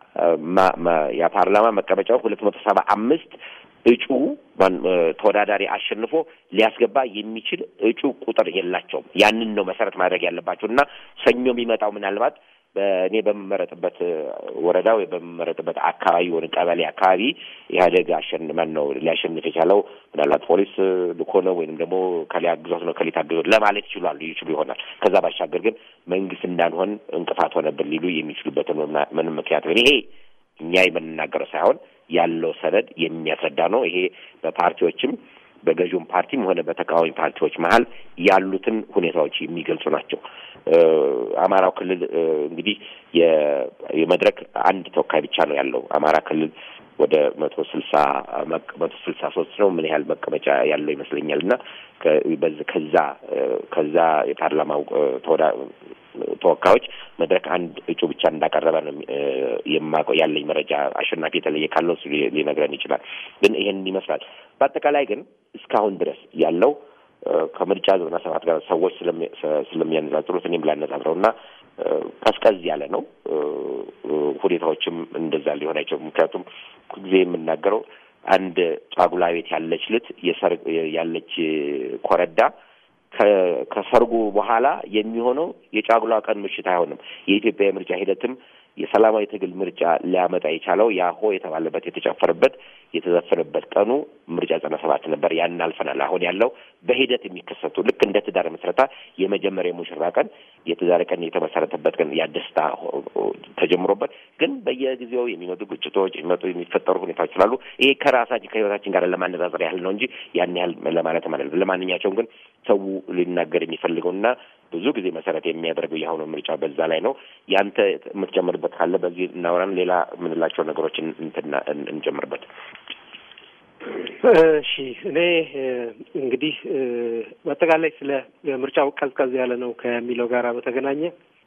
S1: የፓርላማ መቀመጫው ሁለት መቶ ሰባ አምስት እጩ ተወዳዳሪ አሸንፎ ሊያስገባ የሚችል እጩ ቁጥር የላቸውም። ያንን ነው መሰረት ማድረግ ያለባቸው እና ሰኞ የሚመጣው ምናልባት በእኔ በምመረጥበት ወረዳ ወይ በምመረጥበት አካባቢ ወይም ቀበሌ አካባቢ ኢህአዴግ አሸንመን ነው ሊያሸንፍ የቻለው ምናልባት ፖሊስ ልኮ ነው ወይንም ደግሞ ከሊያ አግዞት ነው ከሊት አግዞት ለማለት ይችላሉ ይችሉ ይሆናል። ከዛ ባሻገር ግን መንግስት እንዳንሆን እንቅፋት ሆነብን ሊሉ የሚችሉበትን ምንም ምክንያት ግን ይሄ እኛ የምንናገረው ሳይሆን ያለው ሰነድ የሚያስረዳ ነው። ይሄ በፓርቲዎችም በገዥውም ፓርቲም ሆነ በተቃዋሚ ፓርቲዎች መሀል ያሉትን ሁኔታዎች የሚገልጹ ናቸው። አማራው ክልል እንግዲህ የመድረክ አንድ ተወካይ ብቻ ነው ያለው። አማራ ክልል ወደ መቶ ስልሳ መቶ ስልሳ ሶስት ነው ምን ያህል መቀመጫ ያለው ይመስለኛል እና ከዛ ከዛ የፓርላማው ተወካዮች መድረክ አንድ እጩ ብቻ እንዳቀረበ ነው የማውቀው ያለኝ መረጃ። አሸናፊ የተለየ ካለው እሱ ሊነግረን ይችላል። ግን ይሄንን ይመስላል። በአጠቃላይ ግን እስካሁን ድረስ ያለው ከምርጫ ዘጠና ሰባት ጋር ሰዎች ስለሚያነጻጽሩት እኔም ላነጻጽረው እና ቀዝቀዝ ያለ ነው። ሁኔታዎችም እንደዛ ሊሆን አይችሉም። ምክንያቱም ጊዜ የምናገረው አንድ ጫጉላ ቤት ያለች ልት የሰርግ ያለች ኮረዳ ከሰርጉ በኋላ የሚሆነው የጫጉላ ቀን ምሽት አይሆንም። የኢትዮጵያ የምርጫ ሂደትም የሰላማዊ ትግል ምርጫ ሊያመጣ የቻለው ያሆ የተባለበት የተጨፈረበት የተዘፈነበት ቀኑ ምርጫ ዘጠና ሰባት ነበር። ያንን አልፈናል። አሁን ያለው በሂደት የሚከሰቱ ልክ እንደ ትዳር መስረታ የመጀመሪያ የሙሽራ ቀን የትዳር ቀን የተመሰረተበት ቀን ያደስታ ተጀምሮበት ግን በየጊዜው የሚመጡ ግጭቶች የሚመጡ የሚፈጠሩ ሁኔታዎች ስላሉ ይሄ ከራሳችን ከህይወታችን ጋር ለማነጻጸር ያህል ነው እንጂ ያን ያህል ለማለት ማለት ነው። ለማንኛቸውም ግን ሰው ሊናገር የሚፈልገውና ብዙ ጊዜ መሰረት የሚያደርገው የአሁኑ ምርጫ በዛ ላይ ነው። ያንተ የምትጨምርበት ካለ በዚህ እናወራን። ሌላ የምንላቸው ነገሮችን እንጨምርበት።
S2: እሺ እኔ እንግዲህ በአጠቃላይ ስለ ምርጫው ቀዝቀዝ ያለ ነው ከሚለው ጋር በተገናኘ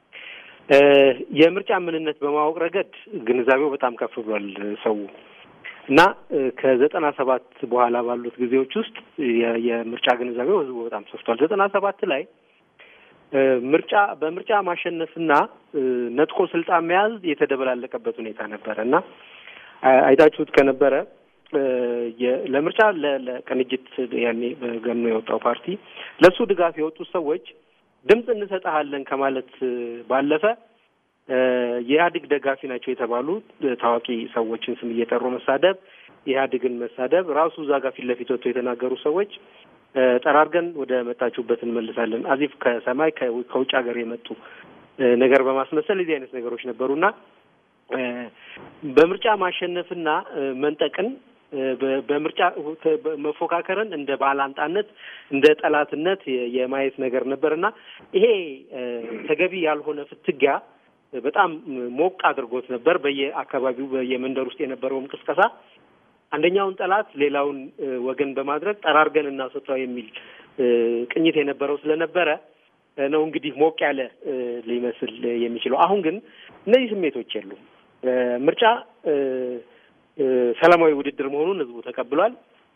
S2: የምርጫ ምንነት በማወቅ ረገድ ግንዛቤው በጣም ከፍ ብሏል ሰው እና ከዘጠና ሰባት በኋላ ባሉት ጊዜዎች ውስጥ የምርጫ ግንዛቤው ህዝቡ በጣም ሰፍቷል። ዘጠና ሰባት ላይ ምርጫ በምርጫ ማሸነፍና ነጥቆ ስልጣን መያዝ የተደበላለቀበት ሁኔታ ነበረ እና አይታችሁት ከነበረ ለምርጫ ለቅንጅት ያኔ ገኖ የወጣው ፓርቲ ለእሱ ድጋፍ የወጡት ሰዎች ድምፅ እንሰጠሃለን ከማለት ባለፈ የኢህአዴግ ደጋፊ ናቸው የተባሉ ታዋቂ ሰዎችን ስም እየጠሩ መሳደብ፣ ኢህአዴግን መሳደብ ራሱ እዛ ጋር ፊት ለፊት ወጥቶ የተናገሩ ሰዎች ጠራርገን ወደ መጣችሁበት እንመልሳለን አዚፍ ከሰማይ ከውጭ ሀገር የመጡ ነገር በማስመሰል እዚህ አይነት ነገሮች ነበሩና በምርጫ ማሸነፍና መንጠቅን በምርጫ መፎካከርን እንደ ባላንጣነት እንደ ጠላትነት የማየት ነገር ነበርና ይሄ ተገቢ ያልሆነ ፍትጊያ በጣም ሞቅ አድርጎት ነበር። በየአካባቢው በየመንደር ውስጥ የነበረውም ቅስቀሳ አንደኛውን ጠላት ሌላውን ወገን በማድረግ ጠራርገን እናስወጣው የሚል ቅኝት የነበረው ስለነበረ ነው እንግዲህ ሞቅ ያለ ሊመስል የሚችለው። አሁን ግን እነዚህ ስሜቶች የሉም። ምርጫ ሰላማዊ ውድድር መሆኑን ህዝቡ ተቀብሏል።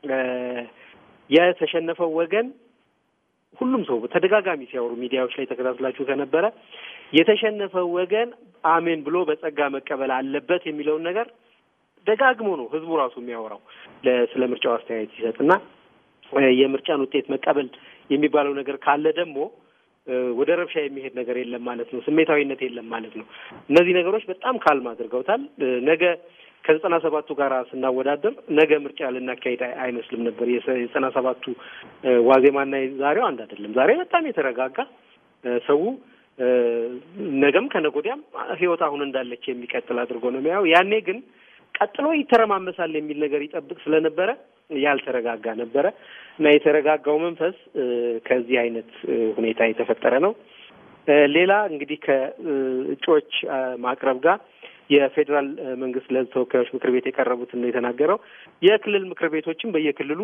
S2: የተሸነፈው ወገን ሁሉም ሰው ተደጋጋሚ ሲያወሩ ሚዲያዎች ላይ ተከታትላችሁ ከነበረ የተሸነፈው ወገን አሜን ብሎ በጸጋ መቀበል አለበት የሚለውን ነገር ደጋግሞ ነው ህዝቡ ራሱ የሚያወራው ስለ ምርጫው አስተያየት ሲሰጥ እና የምርጫን ውጤት መቀበል የሚባለው ነገር ካለ ደግሞ ወደ ረብሻ የሚሄድ ነገር የለም ማለት ነው። ስሜታዊነት የለም ማለት ነው። እነዚህ ነገሮች በጣም ካልም አድርገውታል። ነገ ከዘጠና ሰባቱ ጋር ስናወዳደር ነገ ምርጫ ልናካሄድ አይመስልም ነበር። የዘጠና ሰባቱ ዋዜማና ዛሬው አንድ አይደለም። ዛሬ በጣም የተረጋጋ ሰው ነገም ከነገ ወዲያም ህይወት አሁን እንዳለች የሚቀጥል አድርጎ ነው የሚያየው። ያኔ ግን ቀጥሎ ይተረማመሳል የሚል ነገር ይጠብቅ ስለነበረ ያልተረጋጋ ነበረ እና የተረጋጋው መንፈስ ከዚህ አይነት ሁኔታ የተፈጠረ ነው። ሌላ እንግዲህ ከእጩዎች ማቅረብ ጋር የፌዴራል መንግስት ለህዝብ ተወካዮች ምክር ቤት የቀረቡትን ነው የተናገረው። የክልል ምክር ቤቶችም በየክልሉ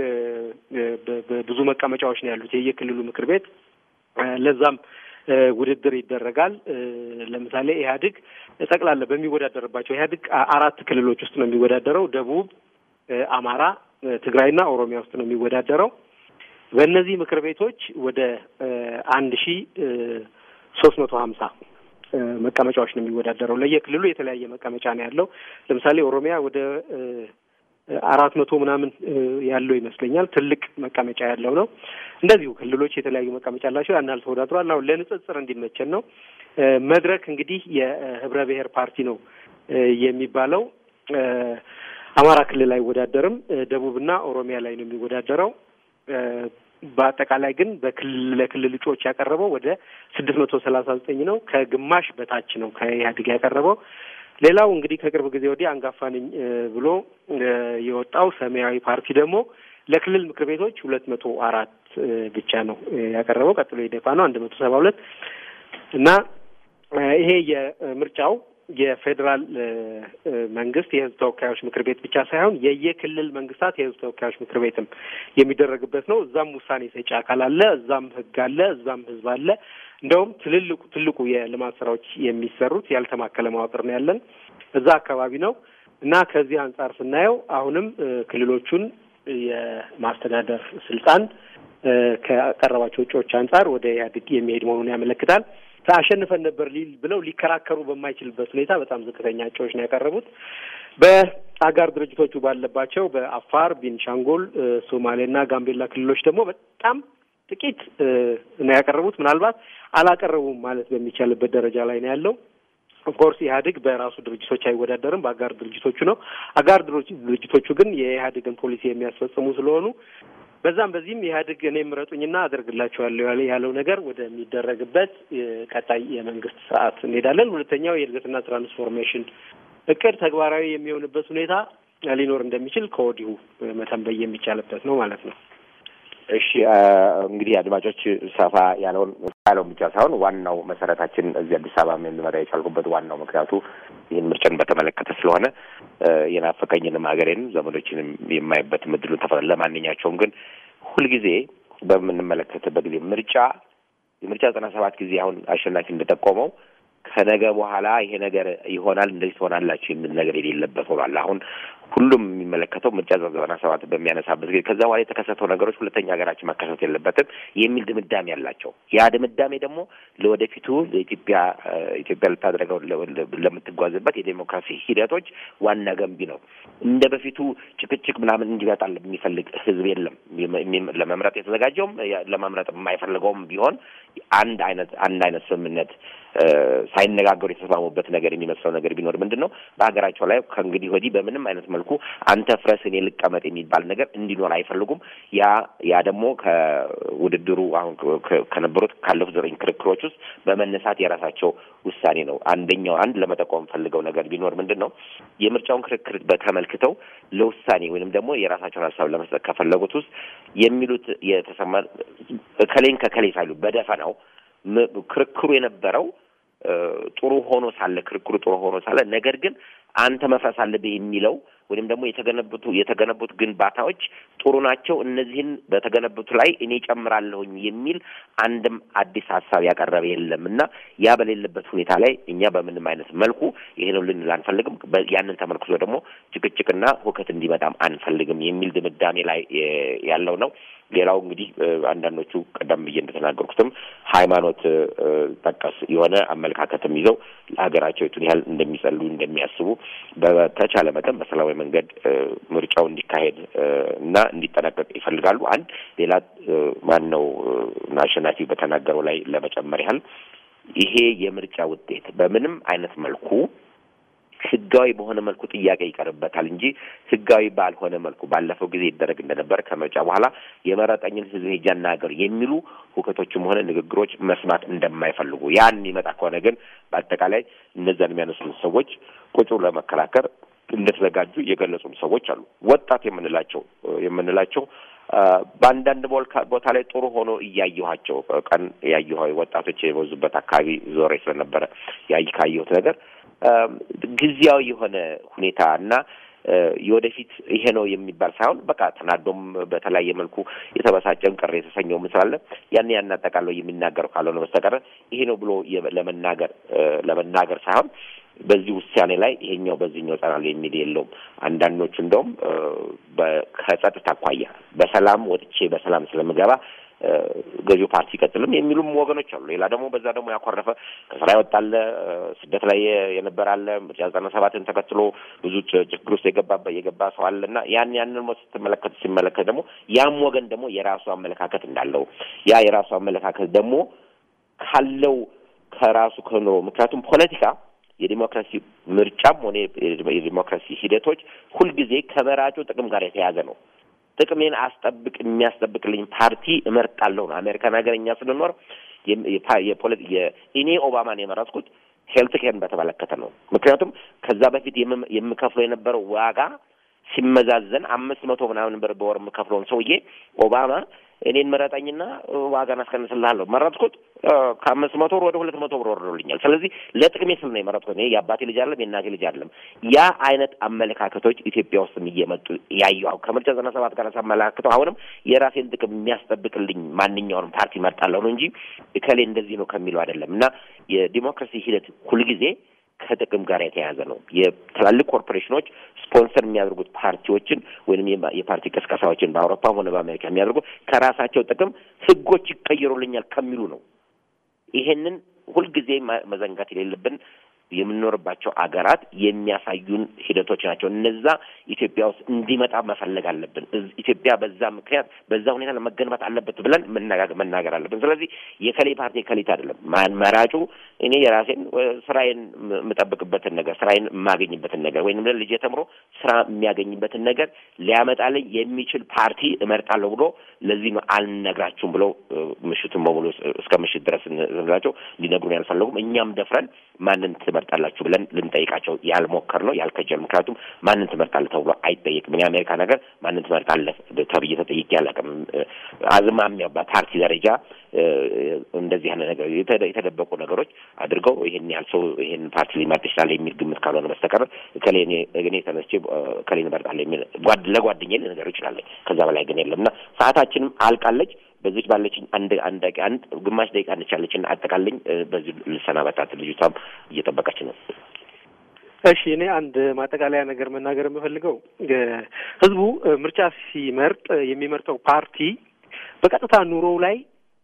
S2: ብዙ መቀመጫዎች ነው ያሉት የየክልሉ ምክር ቤት ለዛም ውድድር ይደረጋል። ለምሳሌ ኢህአዴግ ጠቅላላ በሚወዳደርባቸው ኢህአዴግ አራት ክልሎች ውስጥ ነው የሚወዳደረው። ደቡብ፣ አማራ፣ ትግራይና ኦሮሚያ ውስጥ ነው የሚወዳደረው። በእነዚህ ምክር ቤቶች ወደ አንድ ሺ ሶስት መቶ ሀምሳ መቀመጫዎች ነው የሚወዳደረው። ለየክልሉ የተለያየ መቀመጫ ነው ያለው። ለምሳሌ ኦሮሚያ ወደ አራት መቶ ምናምን ያለው ይመስለኛል። ትልቅ መቀመጫ ያለው ነው። እንደዚሁ ክልሎች የተለያዩ መቀመጫ አላቸው። ያን ያህል ተወዳድሯል። አሁን ለንጽጽር እንዲመቸን ነው። መድረክ እንግዲህ የህብረ ብሔር ፓርቲ ነው የሚባለው። አማራ ክልል አይወዳደርም። ደቡብና ኦሮሚያ ላይ ነው የሚወዳደረው። በአጠቃላይ ግን በክልል ለክልል እጩዎች ያቀረበው ወደ ስድስት መቶ ሰላሳ ዘጠኝ ነው። ከግማሽ በታች ነው ከኢህአዴግ ያቀረበው። ሌላው እንግዲህ ከቅርብ ጊዜ ወዲህ አንጋፋ ነኝ ብሎ የወጣው ሰማያዊ ፓርቲ ደግሞ ለክልል ምክር ቤቶች ሁለት መቶ አራት ብቻ ነው ያቀረበው። ቀጥሎ የደፋ ነው አንድ መቶ ሰባ ሁለት እና ይሄ የምርጫው የፌዴራል መንግስት የህዝብ ተወካዮች ምክር ቤት ብቻ ሳይሆን የየክልል መንግስታት የህዝብ ተወካዮች ምክር ቤትም የሚደረግበት ነው። እዛም ውሳኔ ሰጪ አካል አለ፣ እዛም ህግ አለ፣ እዛም ህዝብ አለ። እንደውም ትልልቁ ትልቁ የልማት ስራዎች የሚሰሩት ያልተማከለ መዋቅር ነው ያለን እዛ አካባቢ ነው እና ከዚህ አንጻር ስናየው አሁንም ክልሎቹን የማስተዳደር ስልጣን ከቀረባቸው እጩዎች አንጻር ወደ ኢህአዴግ የሚሄድ መሆኑን ያመለክታል። አሸንፈን ነበር ሊል ብለው ሊከራከሩ በማይችልበት ሁኔታ በጣም ዝቅተኛ እጩዎች ነው ያቀረቡት። በአጋር ድርጅቶቹ ባለባቸው በአፋር፣ ቤንሻንጉል፣ ሶማሌና ጋምቤላ ክልሎች ደግሞ በጣም ጥቂት ነው ያቀረቡት። ምናልባት አላቀረቡም ማለት በሚቻልበት ደረጃ ላይ ነው ያለው። ኦፍኮርስ ኢህአዴግ በራሱ ድርጅቶች አይወዳደርም፣ በአጋር ድርጅቶቹ ነው። አጋር ድርጅቶቹ ግን የኢህአዴግን ፖሊሲ የሚያስፈጽሙ ስለሆኑ በዛም በዚህም ኢህአዴግ እኔ ምረጡኝና አደርግላቸዋለሁ ያለ ያለው ነገር ወደሚደረግበት ቀጣይ የመንግስት ስርዓት እንሄዳለን። ሁለተኛው የእድገትና ትራንስፎርሜሽን እቅድ ተግባራዊ የሚሆንበት ሁኔታ ሊኖር እንደሚችል ከወዲሁ መተንበይ የሚቻልበት ነው ማለት ነው።
S1: እሺ እንግዲህ አድማጮች ሰፋ ያለውን ያለውን ብቻ ሳይሆን ዋናው መሰረታችን እዚህ አዲስ አበባ ልንመጣ የቻልኩበት ዋናው ምክንያቱ ይህን ምርጫን በተመለከተ ስለሆነ የናፈቀኝንም ሀገሬንም ዘመዶችንም የማይበት ምድሉን ተፈ ለማንኛቸውም ግን ሁልጊዜ በምንመለከትበት ጊዜ ምርጫ የምርጫ ዘጠና ሰባት ጊዜ አሁን አሸናፊ እንደጠቆመው ከነገ በኋላ ይሄ ነገር ይሆናል እንደዚህ ትሆናላችሁ የሚል ነገር የሌለበት ሆኗል። አሁን ሁሉም የሚመለከተው ምርጫ ዘጠና ሰባት በሚያነሳበት ጊዜ ከዛ በኋላ የተከሰተው ነገሮች ሁለተኛ ሀገራችን መከሰት የለበትም የሚል ድምዳሜ ያላቸው ያ ድምዳሜ ደግሞ ለወደፊቱ ለኢትዮጵያ ኢትዮጵያ ልታደረገው ለምትጓዝበት የዴሞክራሲ ሂደቶች ዋና ገንቢ ነው። እንደ በፊቱ ጭቅጭቅ ምናምን እንዲመጣል የሚፈልግ ህዝብ የለም። ለመምረጥ የተዘጋጀውም ለመምረጥ የማይፈልገውም ቢሆን አንድ አይነት አንድ አይነት ስምምነት ሳይነጋገሩ የተስማሙበት ነገር የሚመስለው ነገር ቢኖር ምንድን ነው በሀገራቸው ላይ ከእንግዲህ ወዲህ በምንም አይነት መልኩ አንተ ፍረስ እኔ ልቀመጥ የሚባል ነገር እንዲኖር አይፈልጉም። ያ ያ ደግሞ ከውድድሩ አሁን ከነበሩት ካለፉት ዘጠኝ ክርክሮች ውስጥ በመነሳት የራሳቸው ውሳኔ ነው። አንደኛው አንድ ለመጠቆም ፈልገው ነገር ቢኖር ምንድን ነው የምርጫውን ክርክር በተመልክተው ለውሳኔ ወይንም ደግሞ የራሳቸውን ሀሳብ ለመስጠት ከፈለጉት ውስጥ የሚሉት የተሰማ እከሌን ከከሌ ሳይሉ በደፈናው ክርክሩ የነበረው ጥሩ ሆኖ ሳለ ክርክሩ ጥሩ ሆኖ ሳለ ነገር ግን አንተ መፍረስ አለብህ የሚለው ወይም ደግሞ የተገነቡት የተገነቡት ግንባታዎች ጥሩ ናቸው፣ እነዚህን በተገነቡት ላይ እኔ ጨምራለሁኝ የሚል አንድም አዲስ ሀሳብ ያቀረበ የለም እና ያ በሌለበት ሁኔታ ላይ እኛ በምንም አይነት መልኩ ይሄ ነው ልንል አንፈልግም። ያንን ተመልክቶ ደግሞ ጭቅጭቅና ሁከት እንዲመጣም አንፈልግም የሚል ድምዳሜ ላይ ያለው ነው። ሌላው እንግዲህ አንዳንዶቹ ቀደም ብዬ እንደተናገርኩትም ሃይማኖት ጠቀስ የሆነ አመለካከትም ይዘው ለሀገራቸው የቱን ያህል እንደሚጸሉ እንደሚያስቡ በተቻለ መጠን በሰላማዊ መንገድ ምርጫው እንዲካሄድ እና እንዲጠናቀቅ ይፈልጋሉ። አንድ ሌላ ማን ነው አሸናፊ በተናገረው ላይ ለመጨመር ያህል ይሄ የምርጫ ውጤት በምንም አይነት መልኩ ህጋዊ በሆነ መልኩ ጥያቄ ይቀርበታል እንጂ ህጋዊ ባልሆነ መልኩ ባለፈው ጊዜ ይደረግ እንደነበር ከምርጫ በኋላ የመረጠኝን ህዝብ ሄጄ አናገር የሚሉ ሁከቶችም ሆነ ንግግሮች መስማት እንደማይፈልጉ ያን ይመጣ ከሆነ ግን በአጠቃላይ እነዛን የሚያነሱን ሰዎች ቁጭ ለመከላከር እንደተዘጋጁ የገለጹም ሰዎች አሉ። ወጣት የምንላቸው የምንላቸው በአንዳንድ ቦታ ላይ ጥሩ ሆኖ እያየኋቸው ቀን ያየኋ ወጣቶች የበዙበት አካባቢ ዞሬ ስለነበረ ያይ ካየሁት ነገር ጊዜያዊ የሆነ ሁኔታ እና የወደፊት ይሄ ነው የሚባል ሳይሆን በቃ ተናዶም በተለያየ መልኩ የተበሳጨም ቅር የተሰኘው ምስላለ ያን ያን አጠቃለው የሚናገረው ካልሆነ በስተቀር ይሄ ነው ብሎ ለመናገር ለመናገር ሳይሆን በዚህ ውሳኔ ላይ ይሄኛው በዚህኛው ጸናል የሚል የለውም። አንዳንዶቹ እንደውም ከጸጥታ አኳያ በሰላም ወጥቼ በሰላም ስለምገባ ገዢው ፓርቲ ይቀጥልም የሚሉም ወገኖች አሉ። ሌላ ደግሞ በዛ ደግሞ ያኮረፈ ከስራ ይወጣለ ስደት ላይ የነበረ አለ። ምርጫ ዘጠና ሰባትን ተከትሎ ብዙ ችግር ውስጥ የገባ የገባ ሰው አለ እና ያን ያንን ስትመለከት ሲመለከት ደግሞ ያም ወገን ደግሞ የራሱ አመለካከት እንዳለው ያ የራሱ አመለካከት ደግሞ ካለው ከራሱ ከኑሮ ምክንያቱም ፖለቲካ የዲሞክራሲ ምርጫም ሆነ የዲሞክራሲ ሂደቶች ሁልጊዜ ከመራጩ ጥቅም ጋር የተያዘ ነው። ጥቅሜን አስጠብቅ የሚያስጠብቅልኝ ፓርቲ እመርጣለሁ ነው። አሜሪካን ሀገር እኛ ስንኖር እኔ ኦባማን የመረጥኩት ሄልት ኬርን በተመለከተ ነው። ምክንያቱም ከዛ በፊት የምከፍለው የነበረው ዋጋ ሲመዛዘን አምስት መቶ ምናምን ብር በወር የምከፍለውን ሰውዬ ኦባማ እኔን ምረጠኝና ዋጋን አስቀንስልሃለሁ መረጥኩት። ከአምስት መቶ ብር ወደ ሁለት መቶ ብር ወርዶልኛል። ስለዚህ ለጥቅሜ ስል ነው የመረጥኩት። እኔ የአባቴ ልጅ አለም የእናቴ ልጅ አለም። ያ አይነት አመለካከቶች ኢትዮጵያ ውስጥም እየመጡ ያየሁ ከምርጫ ዘጠና ሰባት ጋር ሳመለካክተው አሁንም የራሴን ጥቅም የሚያስጠብቅልኝ ማንኛውንም ፓርቲ መርጣለሁ ነው እንጂ እከሌ እንደዚህ ነው ከሚለው አይደለም። እና የዲሞክራሲ ሂደት ሁልጊዜ ከጥቅም ጋር የተያያዘ ነው። የትላልቅ ኮርፖሬሽኖች ስፖንሰር የሚያደርጉት ፓርቲዎችን ወይም የፓርቲ ቅስቀሳዎችን በአውሮፓም ሆነ በአሜሪካ የሚያደርጉት ከራሳቸው ጥቅም ሕጎች ይቀየሩልኛል ከሚሉ ነው። ይሄንን ሁልጊዜ መዘንጋት የሌለብን የምንኖርባቸው አገራት የሚያሳዩን ሂደቶች ናቸው። እነዛ ኢትዮጵያ ውስጥ እንዲመጣ መፈለግ አለብን። ኢትዮጵያ በዛ ምክንያት በዛ ሁኔታ ለመገንባት አለበት ብለን መናገር አለብን። ስለዚህ የከሌ ፓርቲ የከሊት አይደለም መራጩ እኔ የራሴን ስራዬን የምጠብቅበትን ነገር ስራዬን የማገኝበትን ነገር ወይም ልጄ ተምሮ ስራ የሚያገኝበትን ነገር ሊያመጣልኝ የሚችል ፓርቲ እመርጣለሁ ብሎ ለዚህ ነው አልነግራችሁም ብለው ምሽቱን በሙሉ እስከ ምሽት ድረስ ስንላቸው ሊነግሩን ያልፈለጉም እኛም ደፍረን ማንን ትመርጣላችሁ ብለን ልንጠይቃቸው ያልሞከር ነው ያልከጀል። ምክንያቱም ማንን ትመርጣለህ ተብሎ አይጠየቅም። የአሜሪካ ነገር ማንን ትመርጣለህ ተብዬ ተጠይቄ አላውቅም። አዝማሚያ በፓርቲ ደረጃ እንደዚህ ያለ ነገር የተደበቁ ነገሮች አድርገው ይሄን ያህል ሰው ይሄን ፓርቲ ሊመርጥ ይችላል የሚል ግምት ካልሆነ በስተቀር ከሌ እኔ ተነስቼ ከሌ እመርጣለሁ የሚል ለጓደኛዬ ልነገር ይችላለኝ። ከዛ በላይ ግን የለም እና ሰዓታችንም አልቃለች። በዚች ባለችኝ አንድ አንድ አንድ ግማሽ ደቂቃ እንቻለችን አጠቃልኝ። በዚህ ልሰናበታት፣ ልጅቷም እየጠበቀች ነው።
S2: እሺ እኔ አንድ ማጠቃለያ ነገር መናገር የምፈልገው ህዝቡ ምርጫ ሲመርጥ የሚመርጠው ፓርቲ በቀጥታ ኑሮው ላይ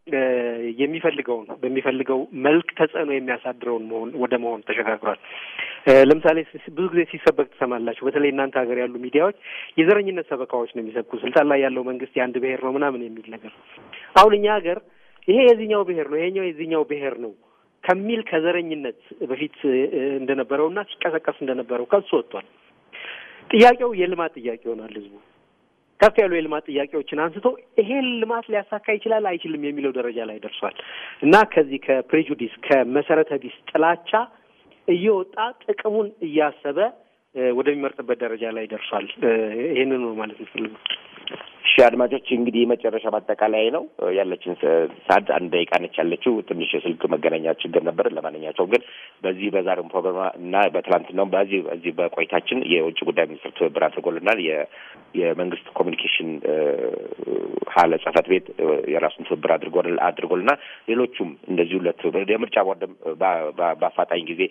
S2: የሚፈልገውን በሚፈልገው መልክ ተጽዕኖ የሚያሳድረውን መሆን ወደ መሆን ተሸጋግሯል። ለምሳሌ ብዙ ጊዜ ሲሰበክ ትሰማላችሁ። በተለይ እናንተ ሀገር ያሉ ሚዲያዎች የዘረኝነት ሰበካዎች ነው የሚሰብኩ። ስልጣን ላይ ያለው መንግስት የአንድ ብሔር ነው ምናምን የሚል ነገር። አሁን እኛ ሀገር ይሄ የዚህኛው ብሔር ነው ይሄኛው የዚህኛው ብሔር ነው ከሚል ከዘረኝነት በፊት እንደነበረውና ሲቀሰቀስ እንደነበረው ከሱ ወጥቷል። ጥያቄው የልማት ጥያቄ ይሆናል። ህዝቡ ከፍ ያሉ የልማት ጥያቄዎችን አንስቶ ይሄን ልማት ሊያሳካ ይችላል አይችልም የሚለው ደረጃ ላይ ደርሷል እና ከዚህ ከፕሬጁዲስ ከመሰረተ ቢስ ጥላቻ እየወጣ ጥቅሙን እያሰበ ወደሚመርጥበት ደረጃ ላይ ደርሷል። ይህንን ነው ማለት የምፈልገው።
S1: እሺ አድማጮች እንግዲህ የመጨረሻ ማጠቃለያ ነው ያለችን ሰዓት አንድ ደቂቃ ነች ያለችው። ትንሽ የስልክ መገናኛ ችግር ነበር። ለማንኛቸውም ግን በዚህ በዛሬው ፕሮግራም እና በትላንትናው በዚህ በዚህ በቆይታችን የውጭ ጉዳይ ሚኒስትር ትብብር አድርጎልናል። የመንግስት ኮሚኒኬሽን ሀለ ጽህፈት ቤት የራሱን ትብብር አድርጎልናል። ሌሎቹም እንደዚሁ ለትብብር የምርጫ ቦርድም በአፋጣኝ ጊዜ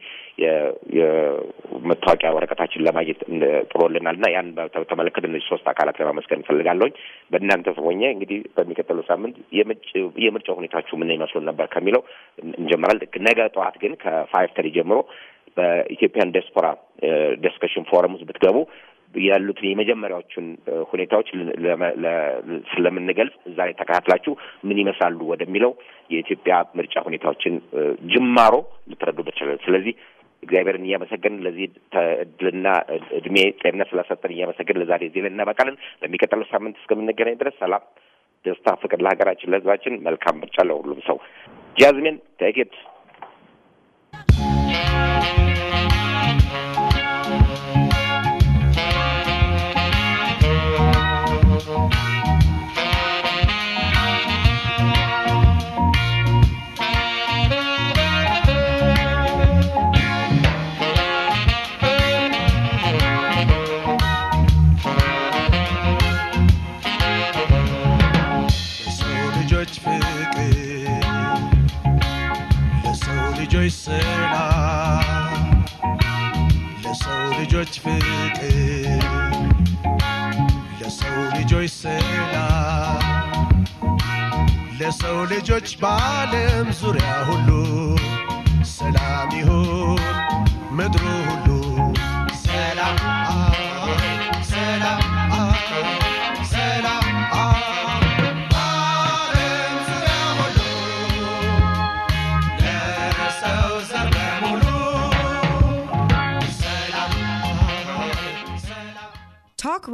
S1: የመታወቂያ ወረቀታችን ለማግኘት ጥሮልናል እና ያን በተመለከተ እነዚህ ሶስት አካላት ለማመስገን እንፈልጋለሁኝ። በእናንተ ሆኜ እንግዲህ በሚቀጥለው ሳምንት የምርጫ ሁኔታችሁ ምን ይመስሉ ነበር ከሚለው እንጀምራል። ነገ ጠዋት ግን ከፋይቭ ተሪ ጀምሮ በኢትዮጵያን ዲያስፖራ ዲስከሽን ፎረም ውስጥ ብትገቡ ያሉትን የመጀመሪያዎቹን ሁኔታዎች ስለምንገልጽ እዛ ላይ ተከታትላችሁ ምን ይመስላሉ ወደሚለው የኢትዮጵያ ምርጫ ሁኔታዎችን ጅማሮ ልትረዱበት ይችላል። ስለዚህ እግዚአብሔርን እያመሰገንን ለዚህ እድልና እድሜ ጤንነት ስላሰጠን እያመሰገንን ለዛሬ እዚህ ላይ እናበቃለን። ለሚቀጥለው ሳምንት እስከምንገናኝ ድረስ ሰላም፣ ደስታ፣ ፍቅር ለሀገራችን ለሕዝባችን። መልካም ምርጫ ለሁሉም ሰው። ጃዝሚን ቴኬት
S3: ልጆች ሰላም ለሰው ልጆች ፍቅር ለሰው ልጆች ሰላም ለሰው ልጆች በዓለም ዙሪያ ሁሉ ሰላም ይሁን ምድሩ ሁሉ ሰላም ሰላም ሰላም በዓለም ዙሪያ ሁሉ ለሰው ዘር በሙሉ ሰላም ሰላም
S4: Talk